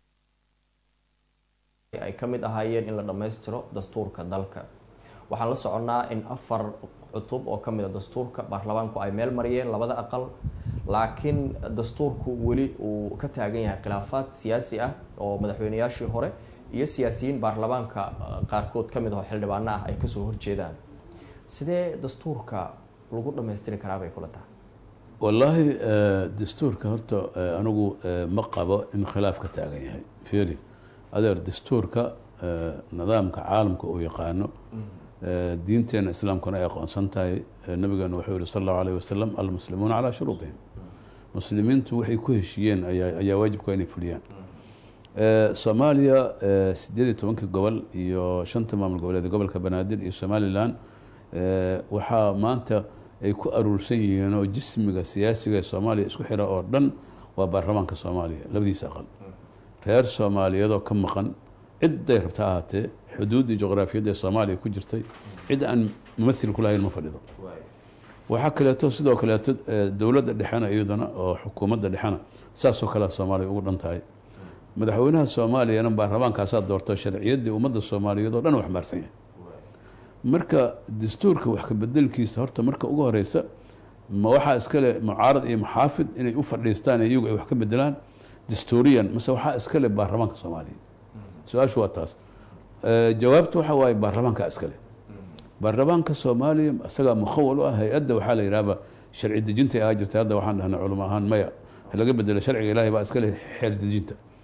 ay ka mid ahaayeen in la dhammaystiro dastuurka dalka waxaan la soconnaa in afar cutub oo ka mid a dastuurka baarlamaanku ay meel mariyeen labada aqal laakiin dastuurku weli uu ka taagan yahay khilaafaad siyaasi ah oo madaxweyneyaashii hore iyo siyaasiyiin baarlamaanka qaarkood ka mid aho xildhibaano ah ay kasoo horjeedaan sidee dastuurka lagu dhammaystiri karaa bay kula tahay wallaahi dastuurka horta anigu ma qabo in khilaaf ka taagan yahay feri adeer dastuurka nidaamka caalamka uu yaqaano diinteena islaamkuna ay aqoonsan tahay nabigeena wuxuu yihi sal allahu alayh wasalam almuslimuuna calaa shuruudihim muslimiintu waxay ku heshiiyeen ayaa ayaa waajibka inay fuliyaan soomaaliya sideed iyo tobankii gobol iyo shanta maamul goboleed gobolka banaadir iyo somalilan waxaa maanta ay ku aruursan yihiin oo jismiga siyaasiga ee soomaaliya isku xira oo dhan waa baarlamaanka soomaaliya labadiisa aqal reer soomaaliyeedoo ka maqan cidday rabta ahaatee xuduuddii juqraafiyadda ee soomaaliya ku jirtay cid aan mumathil ku lahayn ma fadhido waxaa kaleeto sidoo kaleeto dowladda dhexena iyadana oo xukuumadda dhexena saasoo kalea soomaaliya ugu dhan tahay madaxweynaha soomaaliyana baarlamaankaasaa doorto sharciyaddii ummadda soomaaliyeed oo dhan u xambaarsan yahay marka dastuurka wax ka bedelkiisa horta marka ugu horeysa ma waxaa iskale mucaarad iyo muxaafid inay u fadhiistaan iyagu ay wax ka bedelaan dastuuriyan mase waxaa iskale baarlamaanka soomaaliya su-aashu waa taas jawaabtu waxa waaye baarlamaanka iskale baarlamaanka soomaaliya isagaa mukhawal u ah hay-adda waxaa la yidhahba sharci dejinta ahaa jirtay hadda waxaan dhahnay culimo ahaan maya laga bedelo sharciga ilahay baa iskale xeer dejinta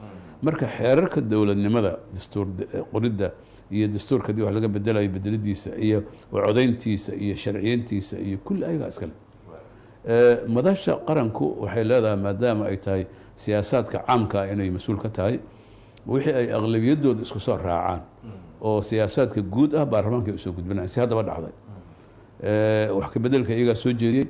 marka xeerarka dowladnimada dastuur qoridda iyo dastuurka haddii wax laga bedelayo bedelidiisa iyo codayntiisa iyo sharciyeyntiisa iyo kulli ayagaa iskale madasha qaranku waxay leedahay maadaama ay tahay siyaasaadka caamka ah inay mas-uul ka tahay wixii ay aqlabiyadooda isku soo raacaan oo siyaasaadka guud ah baarlamaanka ay usoo gudbinayan si haddaba dhacday wax ka bedelka iyagaa soo jeediyey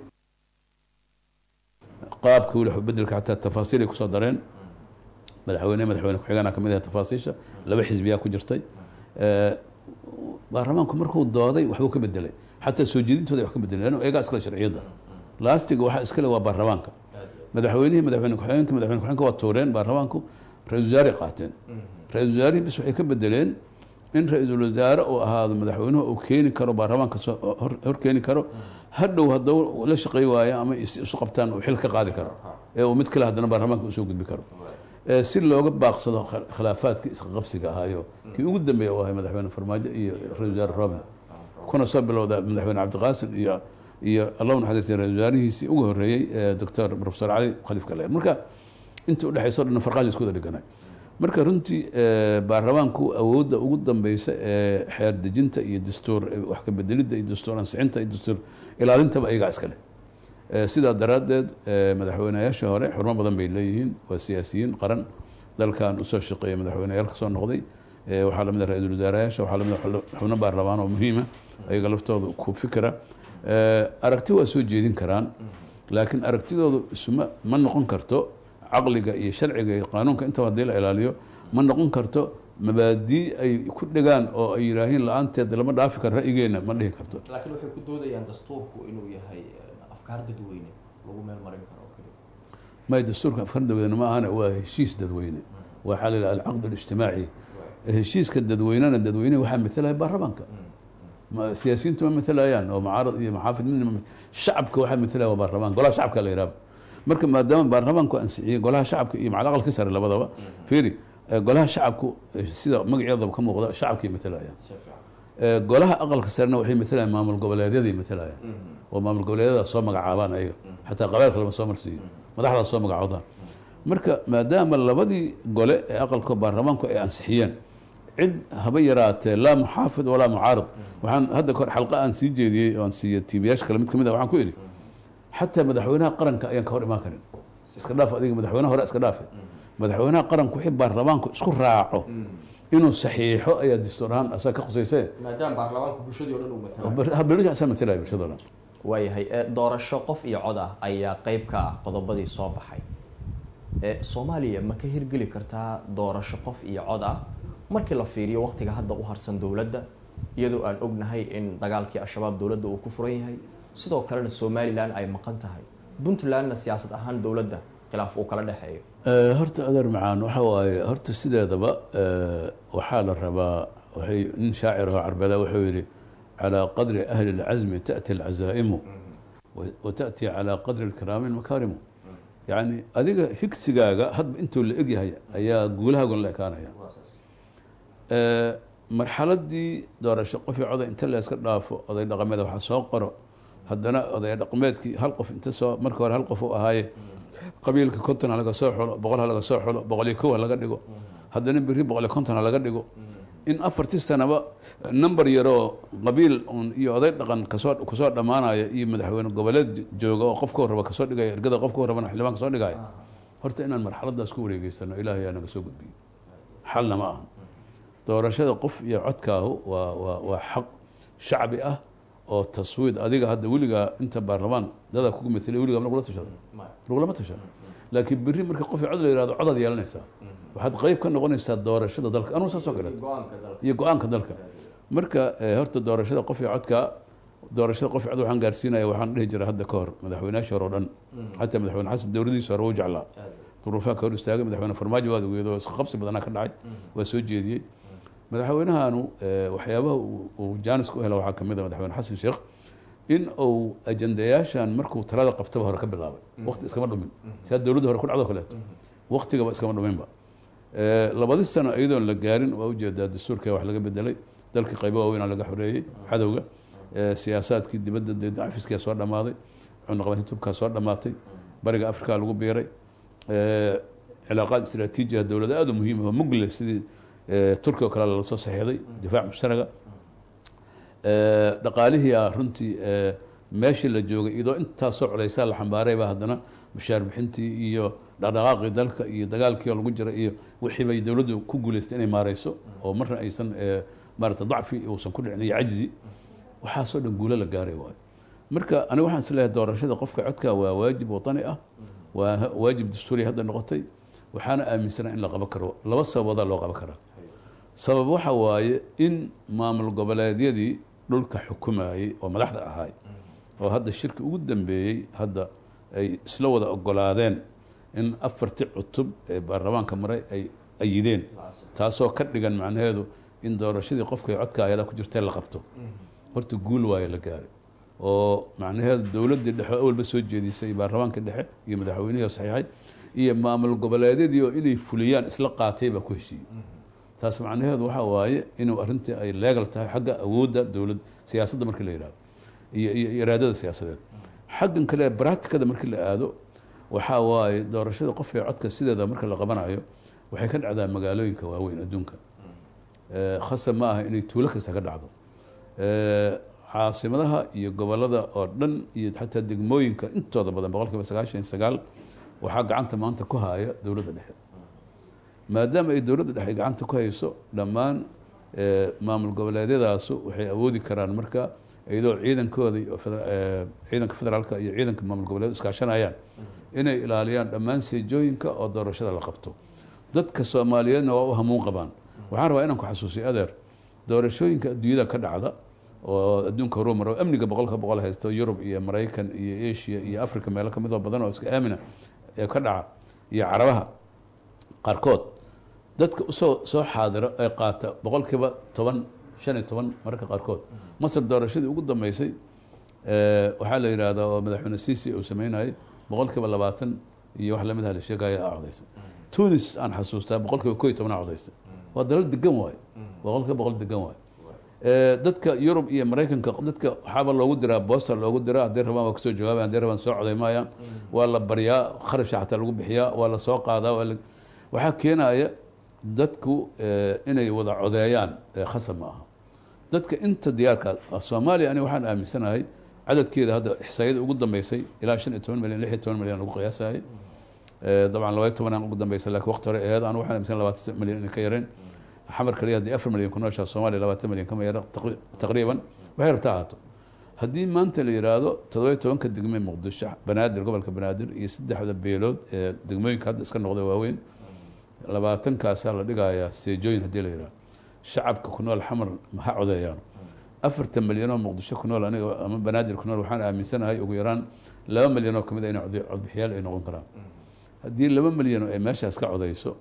qaabka weli bedelka xataa tafaasiil ay kusoo dareen madaxweyne madaxweyne ku-xigeenaa kamid ah tafaasiisha laba xisbiyaa ku jirtay baarlamaanku markuu dooday waxbuu ka bedelay xataa soo jeedintooda wax ka bedelay lan iyagaa iskale sharciyadda laastiga waxaa iskale waa baarlamaanka madaxweynihii madaxweyne ku-xigeenka madaxweyne ku-xigeenka waa tuureen baarlamaanku ra-isul wasaare qaateen ra-isul wasaarihii bis waxay ka bedeleen in ra-iisul wasaare uu ahaado madaxweynuhu uu keeni karo baarlamaanka soo hor keeni karo hadhow hadduu la shaqey waayo ama isu qabtaan uu xil ka qaadi karo ee uu mid kale haddana baarlamaanka usoo gudbi karo si looga baaqsado khilaafaadkii isqaqabsiga ahaayo kii ugu dambeeya u ahay madaxweyne farmaajo iyo ra-isul wasaare roble kuna soo bilowda madaxweyne cabdiqaasim iyo iyo allahu naxariistay ra-isul wasaarihiisii ugu horreeyey doctor profesor cali khaliif galeer marka inta udhexayso dhan farqaha isku wada dhiganay marka runtii baarlamaanku awoodda ugu dambeysa ee xeer dejinta iyo dastuur wax ka bedelidda iyo dastuur ansixinta iyo dastuur ilaalintaba ayagaa iska leh sidaa daraaddeed madaxweyneyaasha hore xurmo badan bay leeyihiin waa siyaasiyiin qaran dalkan usoo shaqeeya madaxweyneyaal kasoo noqday waxaa lamid a ra-iisul wasaarayaasha waxaa lamid a xubno baarlamaan oo muhiima ayaga laftooda ku fikira aragti waa soo jeedin karaan laakiin aragtidoodu isuma ma noqon karto caqliga iyo sharciga iyo qaanuunka intaba haddii la ilaaliyo ma noqon karto mabaadii ay ku dhegaan oo ay yidhaahiin la-aanteed lama dhaafi karo ra'yigeena ma dhihi karto laakiin waxay ku doodayaan dastuurku inuu yahay afkaar dadweyne lagu meel marin karo may dastuurka afkaar dadweyne ma ahana waa heshiis dadweyne waxaa la yidhaha alcaqd alijtimaaci heshiiska dadweynena dadweyneha waxaa matalaya baarlamaanka siyaasiyiintu ma matalayaan oo mucaarad iyo maxaafid midna shacabka waxaa matalaya waa baarlamaan golaha shacabka la yidhahba marka maadaama baarlamaanku ansixiyey golaha shacabka iyo macal aqalka sare labadaba fiiri golaha shacabku sida magaceedaba ka muuqda shacabkay matalayaan golaha aqalka sarena waxay matalayaan maamul goboleedyaday matalayaan oo maamul goboleedyada soo magacaabaan ayaga xataa qabailka lama soo marsiiyo madaxdaas soo magacoodaan marka maadaama labadii gole ee aqalka baarlamaanku ay ansixiyeen cid haba yaraatee laa muxaafid walaa mucaarad waxaan hadda kahor xalqa aan sii jeediyey oan siiya tiibiyaasha kale mid kamid a waxaan ku idhi xataa madaxweynaha qaranka ayaan ka hor imaan karin iska dhaaf adiga madaxweynaha hore iska dhaafe madaxweynaha qaranku wixii baarlamaanku isku raaco inuu saxiixo ayaa dastuur ahaan asaga ka khusayse maadaama baarlamaanku bulshadii o dhan uu matala belisha asaa matalaya bulshado dhan waayahay doorasho qof iyo cod ah ayaa qeyb ka ah qodobadii soo baxay soomaaliya ma ka hirgeli kartaa doorasho qof iyo cod ah markii la fiiriyo waqtiga hadda u harsan dowladda iyadoo aan ognahay in dagaalkii al-shabaab dowladda uu ku furan yahay sidoo kalena somalilan ay maqan tahay puntlandna siyaasad ahaan dowladda khilaaf uu kala dhexeeyo horta adeer macaan waxa waaye horta sideedaba waxaa la rabaa waxay nin shaacir oo carbeeda wuxuu yihi calaa qadri ahli اlcazmi taأti اlcazaa'imu wa taأti calaa qadri اlkiraami اlmakaarimu yacni adiga higsigaaga hadba intuu la egyahay ayaa guulahaagun la ekaanaya marxaladii doorasho qofii coday inta la iska dhaafo oday dhaqameed waxa soo qoro haddana oday dhaqameedkii hal qof inta soo marka hore hal qof u ahaaye qabiilka konton ha laga soo xulo boqol ha laga soo xulo boqol iyo kow ha laga dhigo haddana beri boqol iyo konton ha laga dhigo in afartii sanaba number yaroo qabiil un iyo oday dhaqan kasoo kusoo dhammaanaya iyo madaxweyne goboleed jooga oo qofka raba kasoo dhigaya ergada qofka rabana xildhibaan kasoo dhigaya horta inaan marxaladaas ku wareegeysano ilaahay yaa naga soo gudbiyo xalna ma aha doorashada qof iyo codkaahu waa waa waa xaq shacbi ah oo taswiid adiga hadda weligaa inta baarlamaan dadaa kugu mateliya weligaa lagula tashado lagulama tashado laakiin berri marka qof iyo cod la yihahdo codaad yeelanaysaa waxaad qeyb ka noqonaysaa doorashada dalka anugu saas oo kaleeto iyo go-aanka dalka marka horta doorashada qof iyo codka doorashada qof iyo cod waxaan gaarsiinaya waxaan dhihi jiray hadda ka hor madaxweynayaasha hore o dhan xataa madaxweyne xasan dowladiisa hore wuu jeclaa duruufaa ka hor istaagay madaxweyne farmaajo waad ogeedo isqa qabsi badanaa ka dhacay waa soo jeediyey madaxweynahanu waxyaabaha uu jaanis ku hela waxaa kamid a madaxweyne xasan sheekh in uu ajandayaashan markuu talada qabtaba hore ka bilaabay waqti iskama dhumin si had dowladda hore ku dhacdo kaleeto waqtigaba iskama dhuminba labadi sano iyadoon la gaarin waa ujeedaa dastuurka wax laga bedelay dalkii qaybo waaweynaa laga xoreeyey cadowga siyaasaadkii dibadda dacfiskia soo dhammaaday cunaqabatin tubkaa soo dhammaatay bariga africa lagu biiray cilaaqaad istraatiiji ah dowlada aada u muhiim ah oo mugle sidii eh, turkiga oo kale lala soo saxeexday difaac mushtaraga Eh, dhaqaalihii ah runtii eh, meeshii la joogay iyadoo intaasoo culeysaa la xambaaray baa haddana mushaar bixintii iyo dhaqdhaqaaqii dalka iyo dagaalkii oo lagu jira iyo wixii bay dowladdu ku guuleystay inay maareyso oo marna aysan eh, maarata dacfi uusan ku dhicin iyo cajzi waxaasoo dhan guulo la gaaray waayo marka aniga waxaan isleeyahay doorashada qofka codka waa waajib watani ah waa waajib dastuuri hadda noqotay waxaana aaminsana in la qaban karo laba sababoodaa loo qaban karaa sabab waxa waaye in maamul goboleedyadii dhulka xukumayey oo madaxda ahaay oo hadda shirki ugu dambeeyey hadda ay isla wada ogolaadeen in afartii cutub ee baarlamaanka maray ay ayideen taasoo ka dhigan macnaheedu in doorashadii qofka codka ayada ku jirtee la qabto horta guul waayo la gaaray oo macnaheedu dowladdii dhexe oo awalba soo jeedisay baarlamaanka dhexe iyo madaxweynihii oo saxiixay iyo maamul goboleedyadii oo inay fuliyaan isla qaatay baa ku heshiiyey taas macnaheedu waxa waaye inuu arrintii ay leegal tahay xagga awoodda dowlad siyaasadda markii la yidhahdo iyo iyo iyo iraadada siyaasadeed xaggan kale bracticada markii la aado waxaa waaye doorashada qofka codka sideeda marka la qabanayo waxay ka dhacdaa magaalooyinka waaweyn adduunka Eh, khasab ma aha inay tuulo kasta ka dhacdo Eh, caasimadaha iyo gobolada oo dhan iyo xataa degmooyinka intooda badan boqol kiiba sagaashan iyo sagaal waxaa gacanta maanta ku haya dowladda dhexe maadaama ay dowladda dhexe ay gacanta ku hayso dhammaan eh, maamul goboleedyadaasu waxay awoodi karaan marka iyadoo ciidankooda iyo feder- eh, ciidanka federaalka iyo ciidanka maamul goboleed iskaashanayaan inay ilaaliyaan dhammaan seejooyinka oo doorashada la qabto dadka soomaaliyeedna waa u hamuun qabaan waxaan rabaa inaan ku xasuusiyo adeer doorashooyinka adduunyada ka dhacda oo adduunka horuu maro amniga boqolka boqol haysto yurub iyo maraykan iyo asia iyo africa meelo ka mid oo badan oo iska aamina ee ka dhaca iyo carabaha qaarkood dadka usoo soo xaadiro ee qaata boqolkiiba toban shan iyo toban mararka qaarkood masar doorashadii ugu dambeysay eh, waxaa la yidhaahdaa oo madaxweyne sisi uu sameynayay boqolkiiba labaatan iyo wax lamid ah la sheegaya aa codaysay tunis aan xasuustaa boqolkiiba ko iyo toban aa codaysay waa dalal degan waayo boqolkiiba boqol degan waayo Eh, dadka yurub iyo maraykanka dadka waxaaba loogu diraa boosta loogu diraa hadday rabaan waa kasoo jawaabayan hadday rabaan soo coday maayaan waa la baryaa kharashka xataa lagu bixiyaa waa la soo qaadaa waa la- waxaa keenaya dadku eh, inay wada codeeyaan eh, khasab ma aha dadka inta diyaarka ah, soomaaliya aniga waxaan aaminsanahay cadadkeeda hadda ixsaayada ugu dambeysay ilaa shan iyo toban milyan lix iyo toban milyan lagu qiyaasayay Eh, dabcan labaiyo tobanaan ugu dambeysay laakiin waqti hore aheed anu waxaan aaminsan labaatan milyan inay ka yareen xamar kaliya haddii afar milyan ku nooshaa soomaaliya labaatan milyan kama yara taqri- taqriiban waxay rabta ahaato haddii maanta la yidhaahdo toddobiyo tobanka degme muqdisho banaadir gobolka banaadir iyo saddexda beelood ee degmooyinka hadda iska noqday waaweyn labaatankaasaa la dhigayaa seejooyin haddii la yidhahdo shacabka ku nool xamar maha codeeyaan afartan milyanoo muqdisho ku nool aniga ama banaadir ku nool waxaan aaminsanahay ugu yaraan laba milyan oo kamid a inay code- codbixiyaal ay noqon karaan haddii laba milyan oo ay meeshaas ka codeyso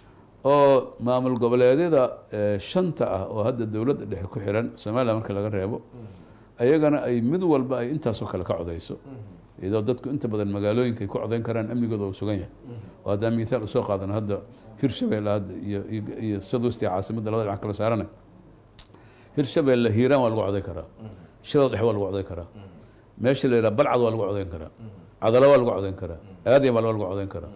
oo maamul goboleedyada eh, shanta ah oo hadda dowladda dhexe ku xiran soomaaliya marka laga reebo ayagana ay mid walba ay intaasoo kale ka codeyso iyadoo dadku inta badan magaalooyinka ay ku codeyn karaan amnigooda uu sugan yahay oo haddaan mithaal usoo qaadano hadda hirshabeelle hadda iyo iyo- iyo sadwesti caasimadda labada dhinac kala saarana hirshabeelle hiiraan waa lagu codeyn karaa shadoo dhexe waa lagu codeyn karaa meesha la yidhaha balcad waa lagu codeyn karaa cadalo waa lagu codeyn karaa aadyan waa lagu codeyn karaa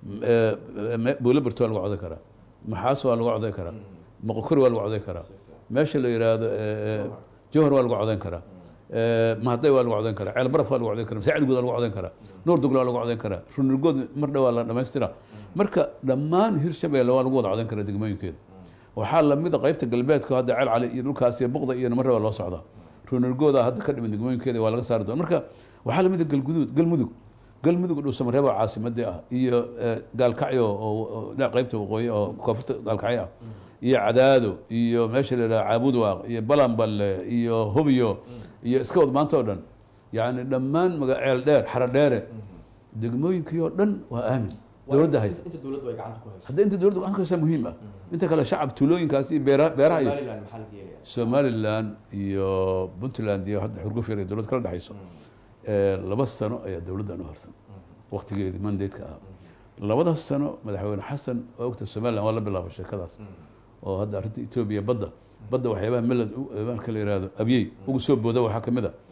buulaberto waa lagu codeyn karaa maxaas waa lagu codeyn karaa moqokori waa lagu codeyn karaa meesha la yidhaahdo jowhar waa lagu codeyn karaa mahday waa lagu codeyn karaa ceel baraf waa lagu codeyn karaa masaacilgood waa lagu codeyn karaa nuur dugla waa lagu codeyn karaa runurgood mar dhow waa la dhamaystira marka dhammaan hirshabeelle waa lagu wada codeyn karaa degmooyinkeeda waxaa lamida qeybta galbeedka hadda ceel cali iyo dhulkaas iyo buqda iyo marraba loo socdaa runurgooda hadda ka dhiman degmooyinkeeda waa laga saari doona marka waxaa lamida galgudud galmudug galmudug dhuusamareebo caasimadii ah iyo eh, gaalkacyo oo oo dhinaca qeybta waqooyi oo koonfurta gaalkacyo ah iyo cadaado iyo meesha la yidhaha caabudwaaq iyo balanballe iyo hubyo iyo iska wad maanta oo dhan yacni dhammaan maga ceel dheer xaro dheere degmooyinkii oo dhan waa aamin dowladda haysa inta dowladdu ay gacanta ku hayso hadda inta dowladda gacanka haysa muhiim ah inta kale shacab tuulooyinkaas iyo beera beeraha iyo somaliland maxaa laga yeelaya somaliland iyo puntland iyo hadda xurguf yar iyo dowlad kala dhexayso Eh, laba sano ayaa dowladdan u harsan waktigeedii mandatka ahaa labadaas sano madaxweyne xasan oo ogta somaliland waa la bilaabay sheekadaas oo hadda arrinta etoobiya badda badda waxyaabaha meled u- marka la yihahdo abyey ugu soo booda waxaa ka mid a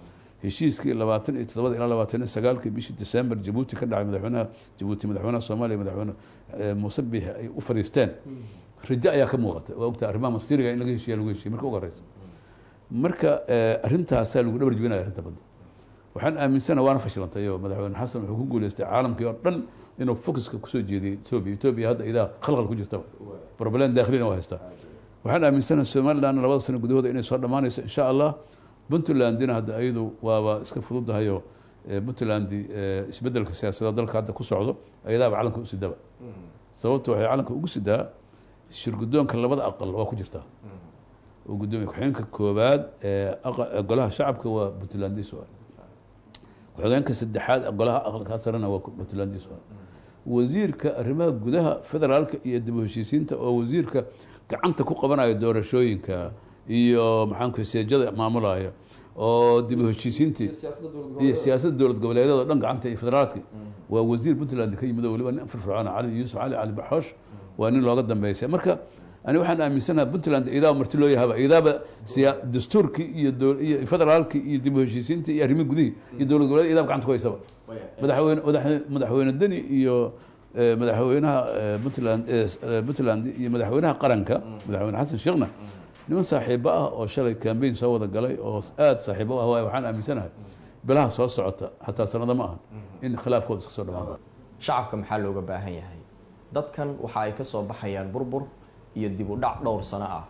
heshiiskii labaatan iyo toddobada ilaa labaatan iyo sagaalkii bishii december jabuuti ka dhacay madaxweynaha jabuuti madaxweynaha soomaaliya madaxweyne muuse biix ay u fadhiisteen rajo ayaa ka muuqata waa ogta arrimaha mastiriga in laga heshiya lagu heshiya marka ugu horeysa marka arrintaasaa lagu dhabar jebinaya arrinta badda waxaan aaminsana waana fashilantay oo madaxweyne xasan wuxuu ku guuleystay caalamkii oo dhan inuu focuska kusoo jeediyey etoobiya etoobiya hadda idaa khalkhal ku jirtaba problem daakhilina waa haystaa waxaan aaminsanaha somalilandna labada sano gudahooda inay soo dhammaanayso insha allah puntlandina hadda ayadu waaba iska fududahayoo puntlandi isbedelka siyaasadda dalka hadda ku socdo ayadaaba calanka u sidaba sababta waxay calanka ugu sidaa shirgudoonka labada aqal waa ku jirtaa oo gudoomiye ku-xigeenka koobaad ee golaha shacabka waa puntlandis ku-xigeenka saddexaad golaha aqalka sarena waa puntlandis wasiirka arrimaha gudaha federaalka iyo dib u heshiisiinta oo wasiirka gacanta ku qabanayo doorashooyinka iyo maxaanku seejada maamulaya oo dib u heshiisiintii iyo siyaasadda dowlad goboleedyada o dhan gacanta iyo federaalki waa wasiir puntland ka yimid oo waliba nin firfircoon cali yuusuf cali cali baxoosh waa nin looga dambeysay marka ani waxaan aaminsanaha puntland idaaba marti loo yahaba idaaba siya dastuurkii iyo iyo federaalkii iyo dib u heshiisiintii iyo arrimihi gudihii iyo dowlad goboleed idaaba gacanta ku haysaba madaxweyne madaxweyne deni iyo madaxweynaha puntland puntland iyo madaxweynaha qaranka madaxweyne xasan sheekhna niman saaxiibo ah oo shalay cambaign soo wada galay oo aada saaxiibo ah waay waxaan aaminsanahay bilaha soo socota xataa sanado ma aha in khilaafkooda iska soo dhamaado shacabka maxaa looga baahan yahay dadkan waxa ay ka soo baxayaan burbur iyo dib u dhac dhowr sano ah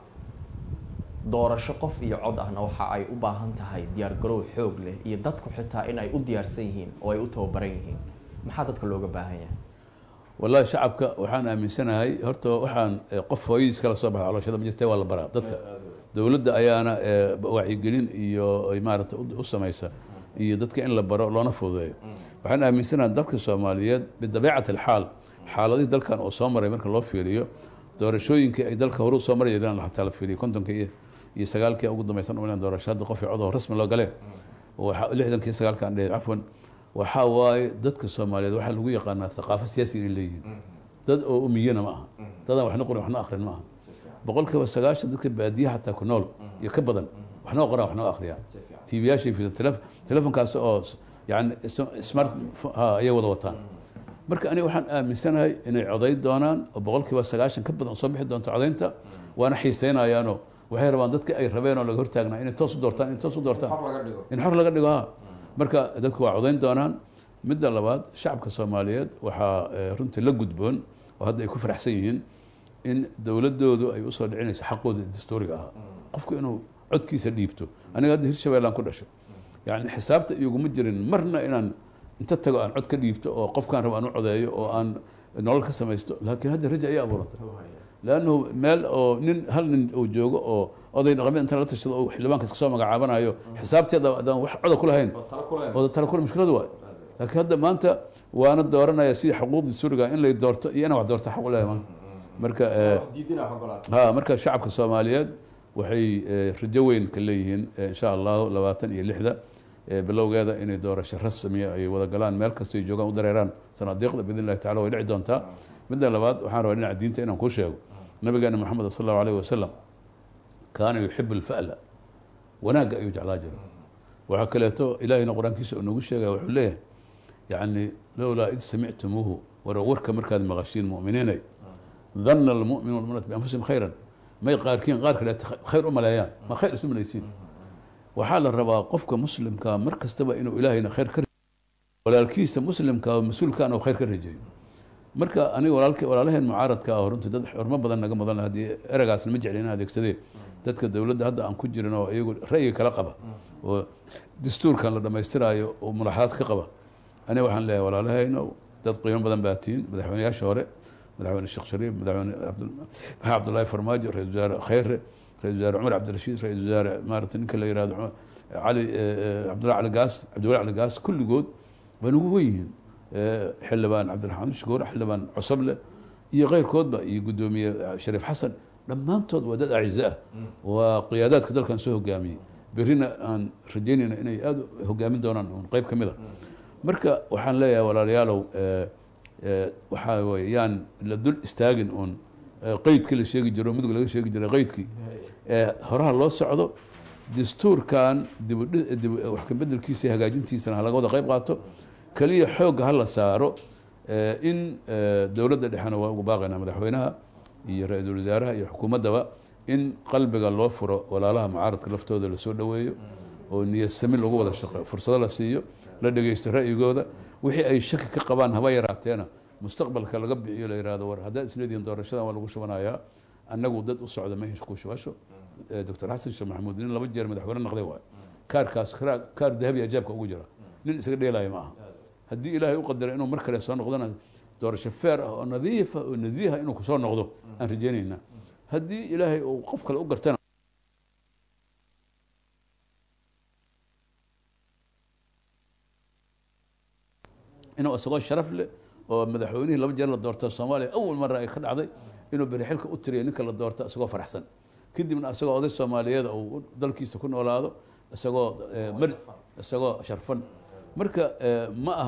doorasho qof iyo cod ahna waxa ay u baahan tahay diyaar garow xoog leh iyo dadku xitaa in ay u diyaarsan yihiin oo ay u tababaran yihiin maxaa dadka looga baahan yahay wallahi shacabka waxaan aaminsanahay horta waxaan qof hooyadiis kala soo baxa calooshada ma jirte waa la baraa dadka dowladda ayaana wacyigelin iyo maarata u samaysa iyo dadka in la baro loona fududeeyo waxaan aaminsanahay dadka soomaaliyeed bidabiicati alxaal xaaladihii dalkan oo soo maray marka loo fiiriyo doorashooyinkii ay dalka horu soo mari jireen xataa la fiiriyo kontonka iyo iyo sagaalkii ugu dambaysan umalan doorasho hadda qof codoo rasmi loo galeen lixdankii sagaalka aan dhehe cafwan waxaa waaye dadka soomaaliyeed waxaa lagu yaqaanaa thaqaafo siyaasi inay leeyihiin dad oo umiyana ma aha dadaan waxna qorin waxna akrin ma aha boqol kiiba sagaashan dadka baadiyaha xataa ku nool iyo ka badan waxnoo qoraan waxnoo akhriyaan tvyaashay fi telefonkaas oo yani smart ayay wada wataan marka aniga waxaan aaminsanahay inay coday doonaan oo boqol kiiba sagaashan ka badan soo bixi doonto codaynta waana xiiseynayaanoo waxay rabaan dadka ay rabeen oo laga hortaagnaa inay toos u doortaan inay toos u doortaan in xor laga dhigo ha marka dadku waa codayn doonaan midda labaad shacabka soomaaliyeed waxaa runtii la gudboon oo hadda ay ku faraxsan yihiin in dowladoodu ay usoo dhicinayso xaqooda dastuuriga ahaa qofku inuu codkiisa dhiibto aniga hadda hirshabeellaan ku dhashay yani xisaabta iguma jirin marna inaan inta tago aan cod ka dhiibto oo qofkaan rabo aan u codeeyo oo aan nolol ka samaysto laakiin hadda raja ayaa abuurantay leannahu meel oo nin hal nin uu joogo oo oday dhaqameed inta la tashado oo xildhibaanka iska soo magacaabanayo xisaabteeda adaan wax coda ku lahayn oo tala kule mushkiladu waay laakiin hadda maanta waana dooranaya sidii xuquuqdii suriga in lay doorto iyo inaan wax doorto xaq u lehay maanta marka ha marka shacabka soomaaliyeed waxay rajo weyn ka leeyihiin insha allahu labaatan iyo lixda bilowgeeda inay doorasho rasmiya ay wada galaan meel kastoo ay joogaan u dareeraan sanaadiiqda biidn illahi tacala way dhici doontaa midda labaad waxaan rabaa dhinaca diinta inaan kuu sheego nabigeena moxamed sal allahu alayh wasalam kaana yuxibu lfa'la wanaagga ayuu jeclaa jiro waxaa kaleeto ilahayna qur-aankiisa uu noogu sheegaya wuxuu leeyahay yani lowlaa id samictumuuhu war warka markaad maqashiin mu'miniinay dana almu'minu walmu'minat bianfusihim khayran may qaarkiin qaar kaleeto khayr u maleeyaan ma khayr isu malaysiin waxaa la rabaa qofka muslimkaa mar kastaba inuu ilaahayna khayr ka walaalkiisa muslimkaa oo mas-uulkaan oo khayr ka rajeeyo marka aniga walaalk walaalaheen mucaaradka ah runtii dad xurmo badan naga mudan haddii eragaasna ma jecli in adeegsadee dadka dowladda hadda aan ku jirin oo iyagu ra'yiga kala qaba oo dastuurkan la dhammaystiraayo oo mulaxadaad ka qaba aniga waxaan leeyahay walaalahayno dad qiimo badan baa tihiin madaxweyneyaasha hore madaxweyne sheekh shariif madaxweyne maxaa cabdullaahi farmaajo ra-isul wasaare khayre ra-isul wasaare cumar cabdirashiid ra-isul wasaare maarata ninka la yihahdo cali cabdullahi cali gaas cabdullahi cali gaas kulligood waa nagu wen yihiin xildhibaan cabdiraxmaan shukuur xildhibaan cosoble iyo keyrkoodba iyo guddoomiye shariif xasan dhammaantood waa dad acize ah waa qiyaadaadka dalkan soo hogaamiyey berrina aan rajaynayna inay aada hogaamin doonaan un qeyb ka mid a marka waxaan leeyahay walaalayaalow waxaa wey yaan la dul istaagin uun qeydkii la sheegi jiro mudug laga sheegi jiray qeydkii horaha loo socdo dastuurkan dibudhi- dib wax ka bedelkiisa iyo hagaajintiisana ha laga wada qayb qaato keliya xoogga ha la saaro eh, in eh, dowladda dhexena waa ugu baaqaynaa madaxweynaha iyo ra-iisul wasaaraha iyo xukuumaddaba in qalbiga loo furo walaalaha mucaaradka laftooda lasoo dhoweeyo oo niyad sami lagu wada shaqeeyo fursado la siiyo la dhegeysto ra'yigooda wixii ay shaki ka qabaan haba yaraateena mustaqbalka laga bixiyo la yihahdo war haddaad isleedihiin doorashadan waa lagu shubanayaa annagu dad u socda mehish ku shubasho Eh, doctor xasan sheekh maxamuud nin laba jeer madaxweyne noqday waayo kaarkaas kaar- kaar dahabi ajaabka ugu jira nin isaga dheelaya ma aha haddii ilaahay u qadara inuu mar kale soo noqdona doorasho feer ah oo nadiifa oo nasiiha inuu kusoo noqdo aan rajaynaynaa haddii ilaahay uu qof kale u gartana inuu isagoo sharaf leh oo madaxweynihii laba jeer la doorto soomaaliya awal mara ay ka dhacday inuu beri xilka u tiriyo ninka la doorto isagoo faraxsan kadibna isagoo oday soomaaliyeed uu dalkiisa ku noolaado isagoo eh, mar- isagoo sharfan marka eh, ma aha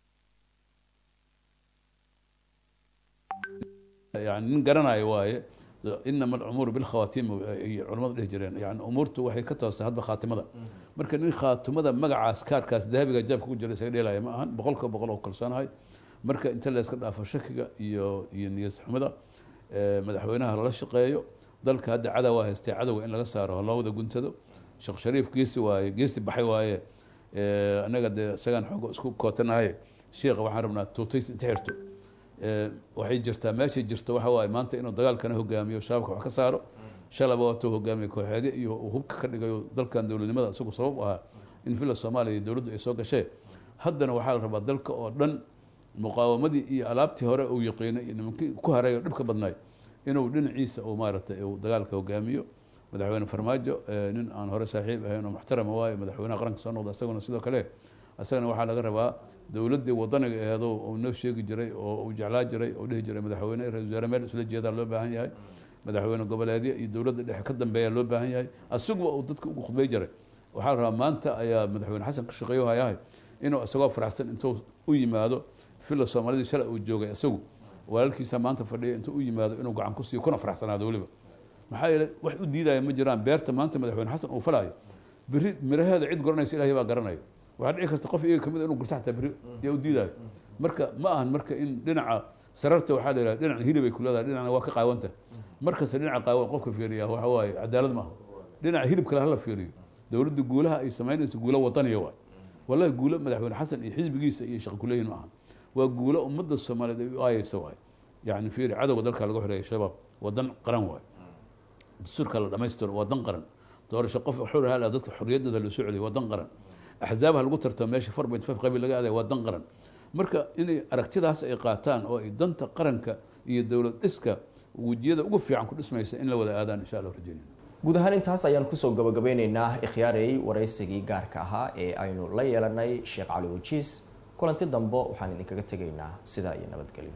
yani nin garanayo waaye inama alcumuuru bilkhawatiim ay culamadu dhihi jireen yani umuurtu waxay ka toostay hadba khaatimada marka nin khaatimada magacaas kaarkaas dahabiga jaabka ku jira isaga dheelaya ma ahan boqolka boqol oo kalsoonahay marka inta la iska dhaafo shakiga iyo iyo niyad xumada eh, madaxweynaha lala shaqeeyo dalka hadda cadowa haystee cadowga in laga saaro loo wada guntado sheekh shariif geesi waaye geesi baxay waaye Eh, annaga dee isagaan xooga isku kootanahay sheekha waxaan rabnaa tuutays inta xirto Eh, waxay jirtaa meeshay jirto waxa waaye maanta inuu dagaalkana hogaamiyo shabaabka wax ka saaro shalaba waatuu hogaamiye kooxeedyo iyo uu hubka ka dhigayo dalkan dowladnimada isagu sabab u ahaa in villa soomaaliya iyo dowladdu ay soo gashee haddana waxaa la rabaa dalka oo dhan muqaawamadii iyo alaabtii hore uu yaqiinay iyo nimankii ku haray oo dhibka badnaay inuu dhinaciisa uu maaragtay uu dagaalka hogaamiyo madaxweyne farmaajo eh, nin aan hore saaxiib ahayn oo muxtarama waayo madaxweynaha qaranka soo noqda isaguna sidoo kale isagana waxaa laga rabaa dowladdii wadaniga aheedo uu noo sheegi jiray oo uu jeclaa jiray oo dhihi jiray madaxweyne iyo ra-isul wasaare meel isla jeedaa loo baahan yahay madaxweyne goboleedyo iyo dowladda dhexe ka dambeeya loo baahan yahay asiguba uu dadka ugu khudbay jiray waxaa la rabaa maanta ayaa madaxweyne xasan ka shaqeeyo hayahay inuu isagoo faraxsan intuu u yimaado villa soomaalidii shalay uu joogay isagu walaalkiisa maanta fadhiya intuu u yimaado inuu gacan ku siiyo kuna faraxsanaado weliba maxaa yeelay wax u diidaya ma jiraan beerta maanta madaxweyne xasan uu falaayo beri miraheeda cid garanaysa ilaahay baa garanaya waxaa dhici karta qof iyaga kamid inuu gurto xataa beri yaa u diidayo marka ma ahan marka in dhinaca sararta waxaa la yidhaha dhinaca hilibay ku leedahay dhinacna waa ka qaawanta markasta dhinaca qaawan qofka fiiriya waxa waaye cadaalad maaha dhinaca hilib kale hala fiiriyo dowladda guulaha ay samaynayso guulo wadaniya waay wallahi guulo madaxweyne xasan iyo xisbigiisa iyo shaqo kuleeyihin ma aha waa guulo ummadda soomaaliyeed ay u aayeysa waay yani fiiri cadowga dalka laga xoreeya shabaab wadan qaran waay dastuurka la dhamaystiro waa dan qaran doorasho qof xur hala dadka xorriyaddooda loo soo celiyo waa dan qaran axzaabaha lagu tartamo meesha four point five qabiil laga aadaya waa dan qaran marka inay aragtidaas ay qaataan oo ay danta qaranka iyo dowlad dhiska wejiyada ugu fiican ku dhismaysa in la wada aadaan insha allah rajeynayna guud ahaan intaas ayaan kusoo gabagabeyneynaa ikhyaarey waraysigii gaarka ahaa ee aynu la yeelanay sheekh cali wajiis kulanti dambe waxaan idinkaga tegaynaa sidaa iyo nabadgelyo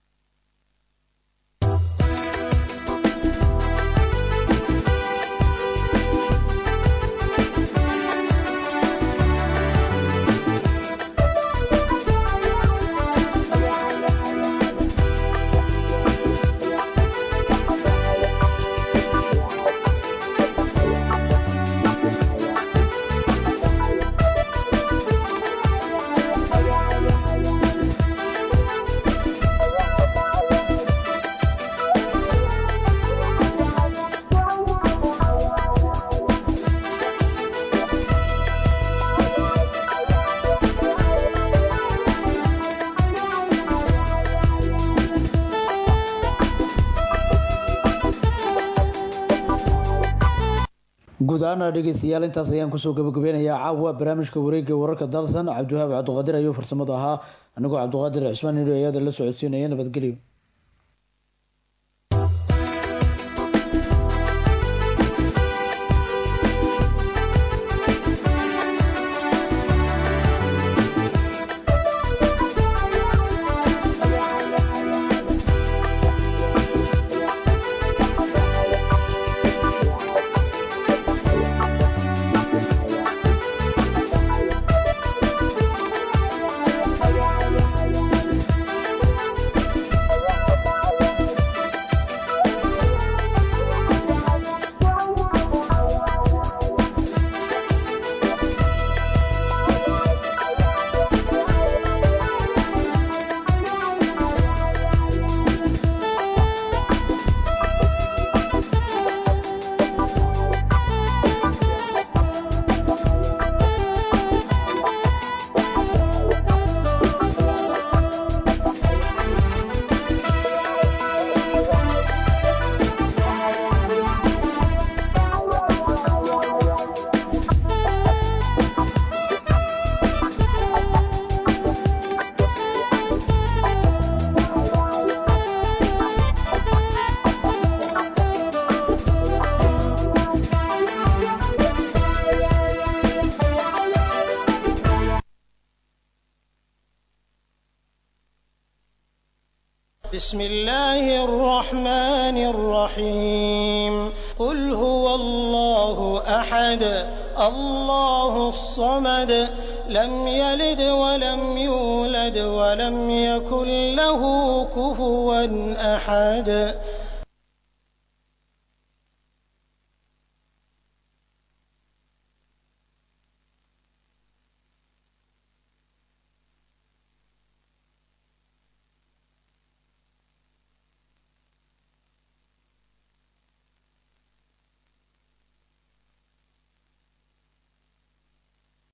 guud ahaana dhegeystayaal intaas ayaan kusoo gabagabeynayaa caawa barnaamijka wareegga wararka dalsan cabdiwahaab cabdiqaadir ayuu farsamada ahaa anigoo cabdiqaadir cismaan nidho ayada la socodsiinaya nabadgelyo بسم الله الرحمن الرحيم قل هو الله أحد الله الصمد لم يلد ولم يولد ولم يكن له كفوا أحد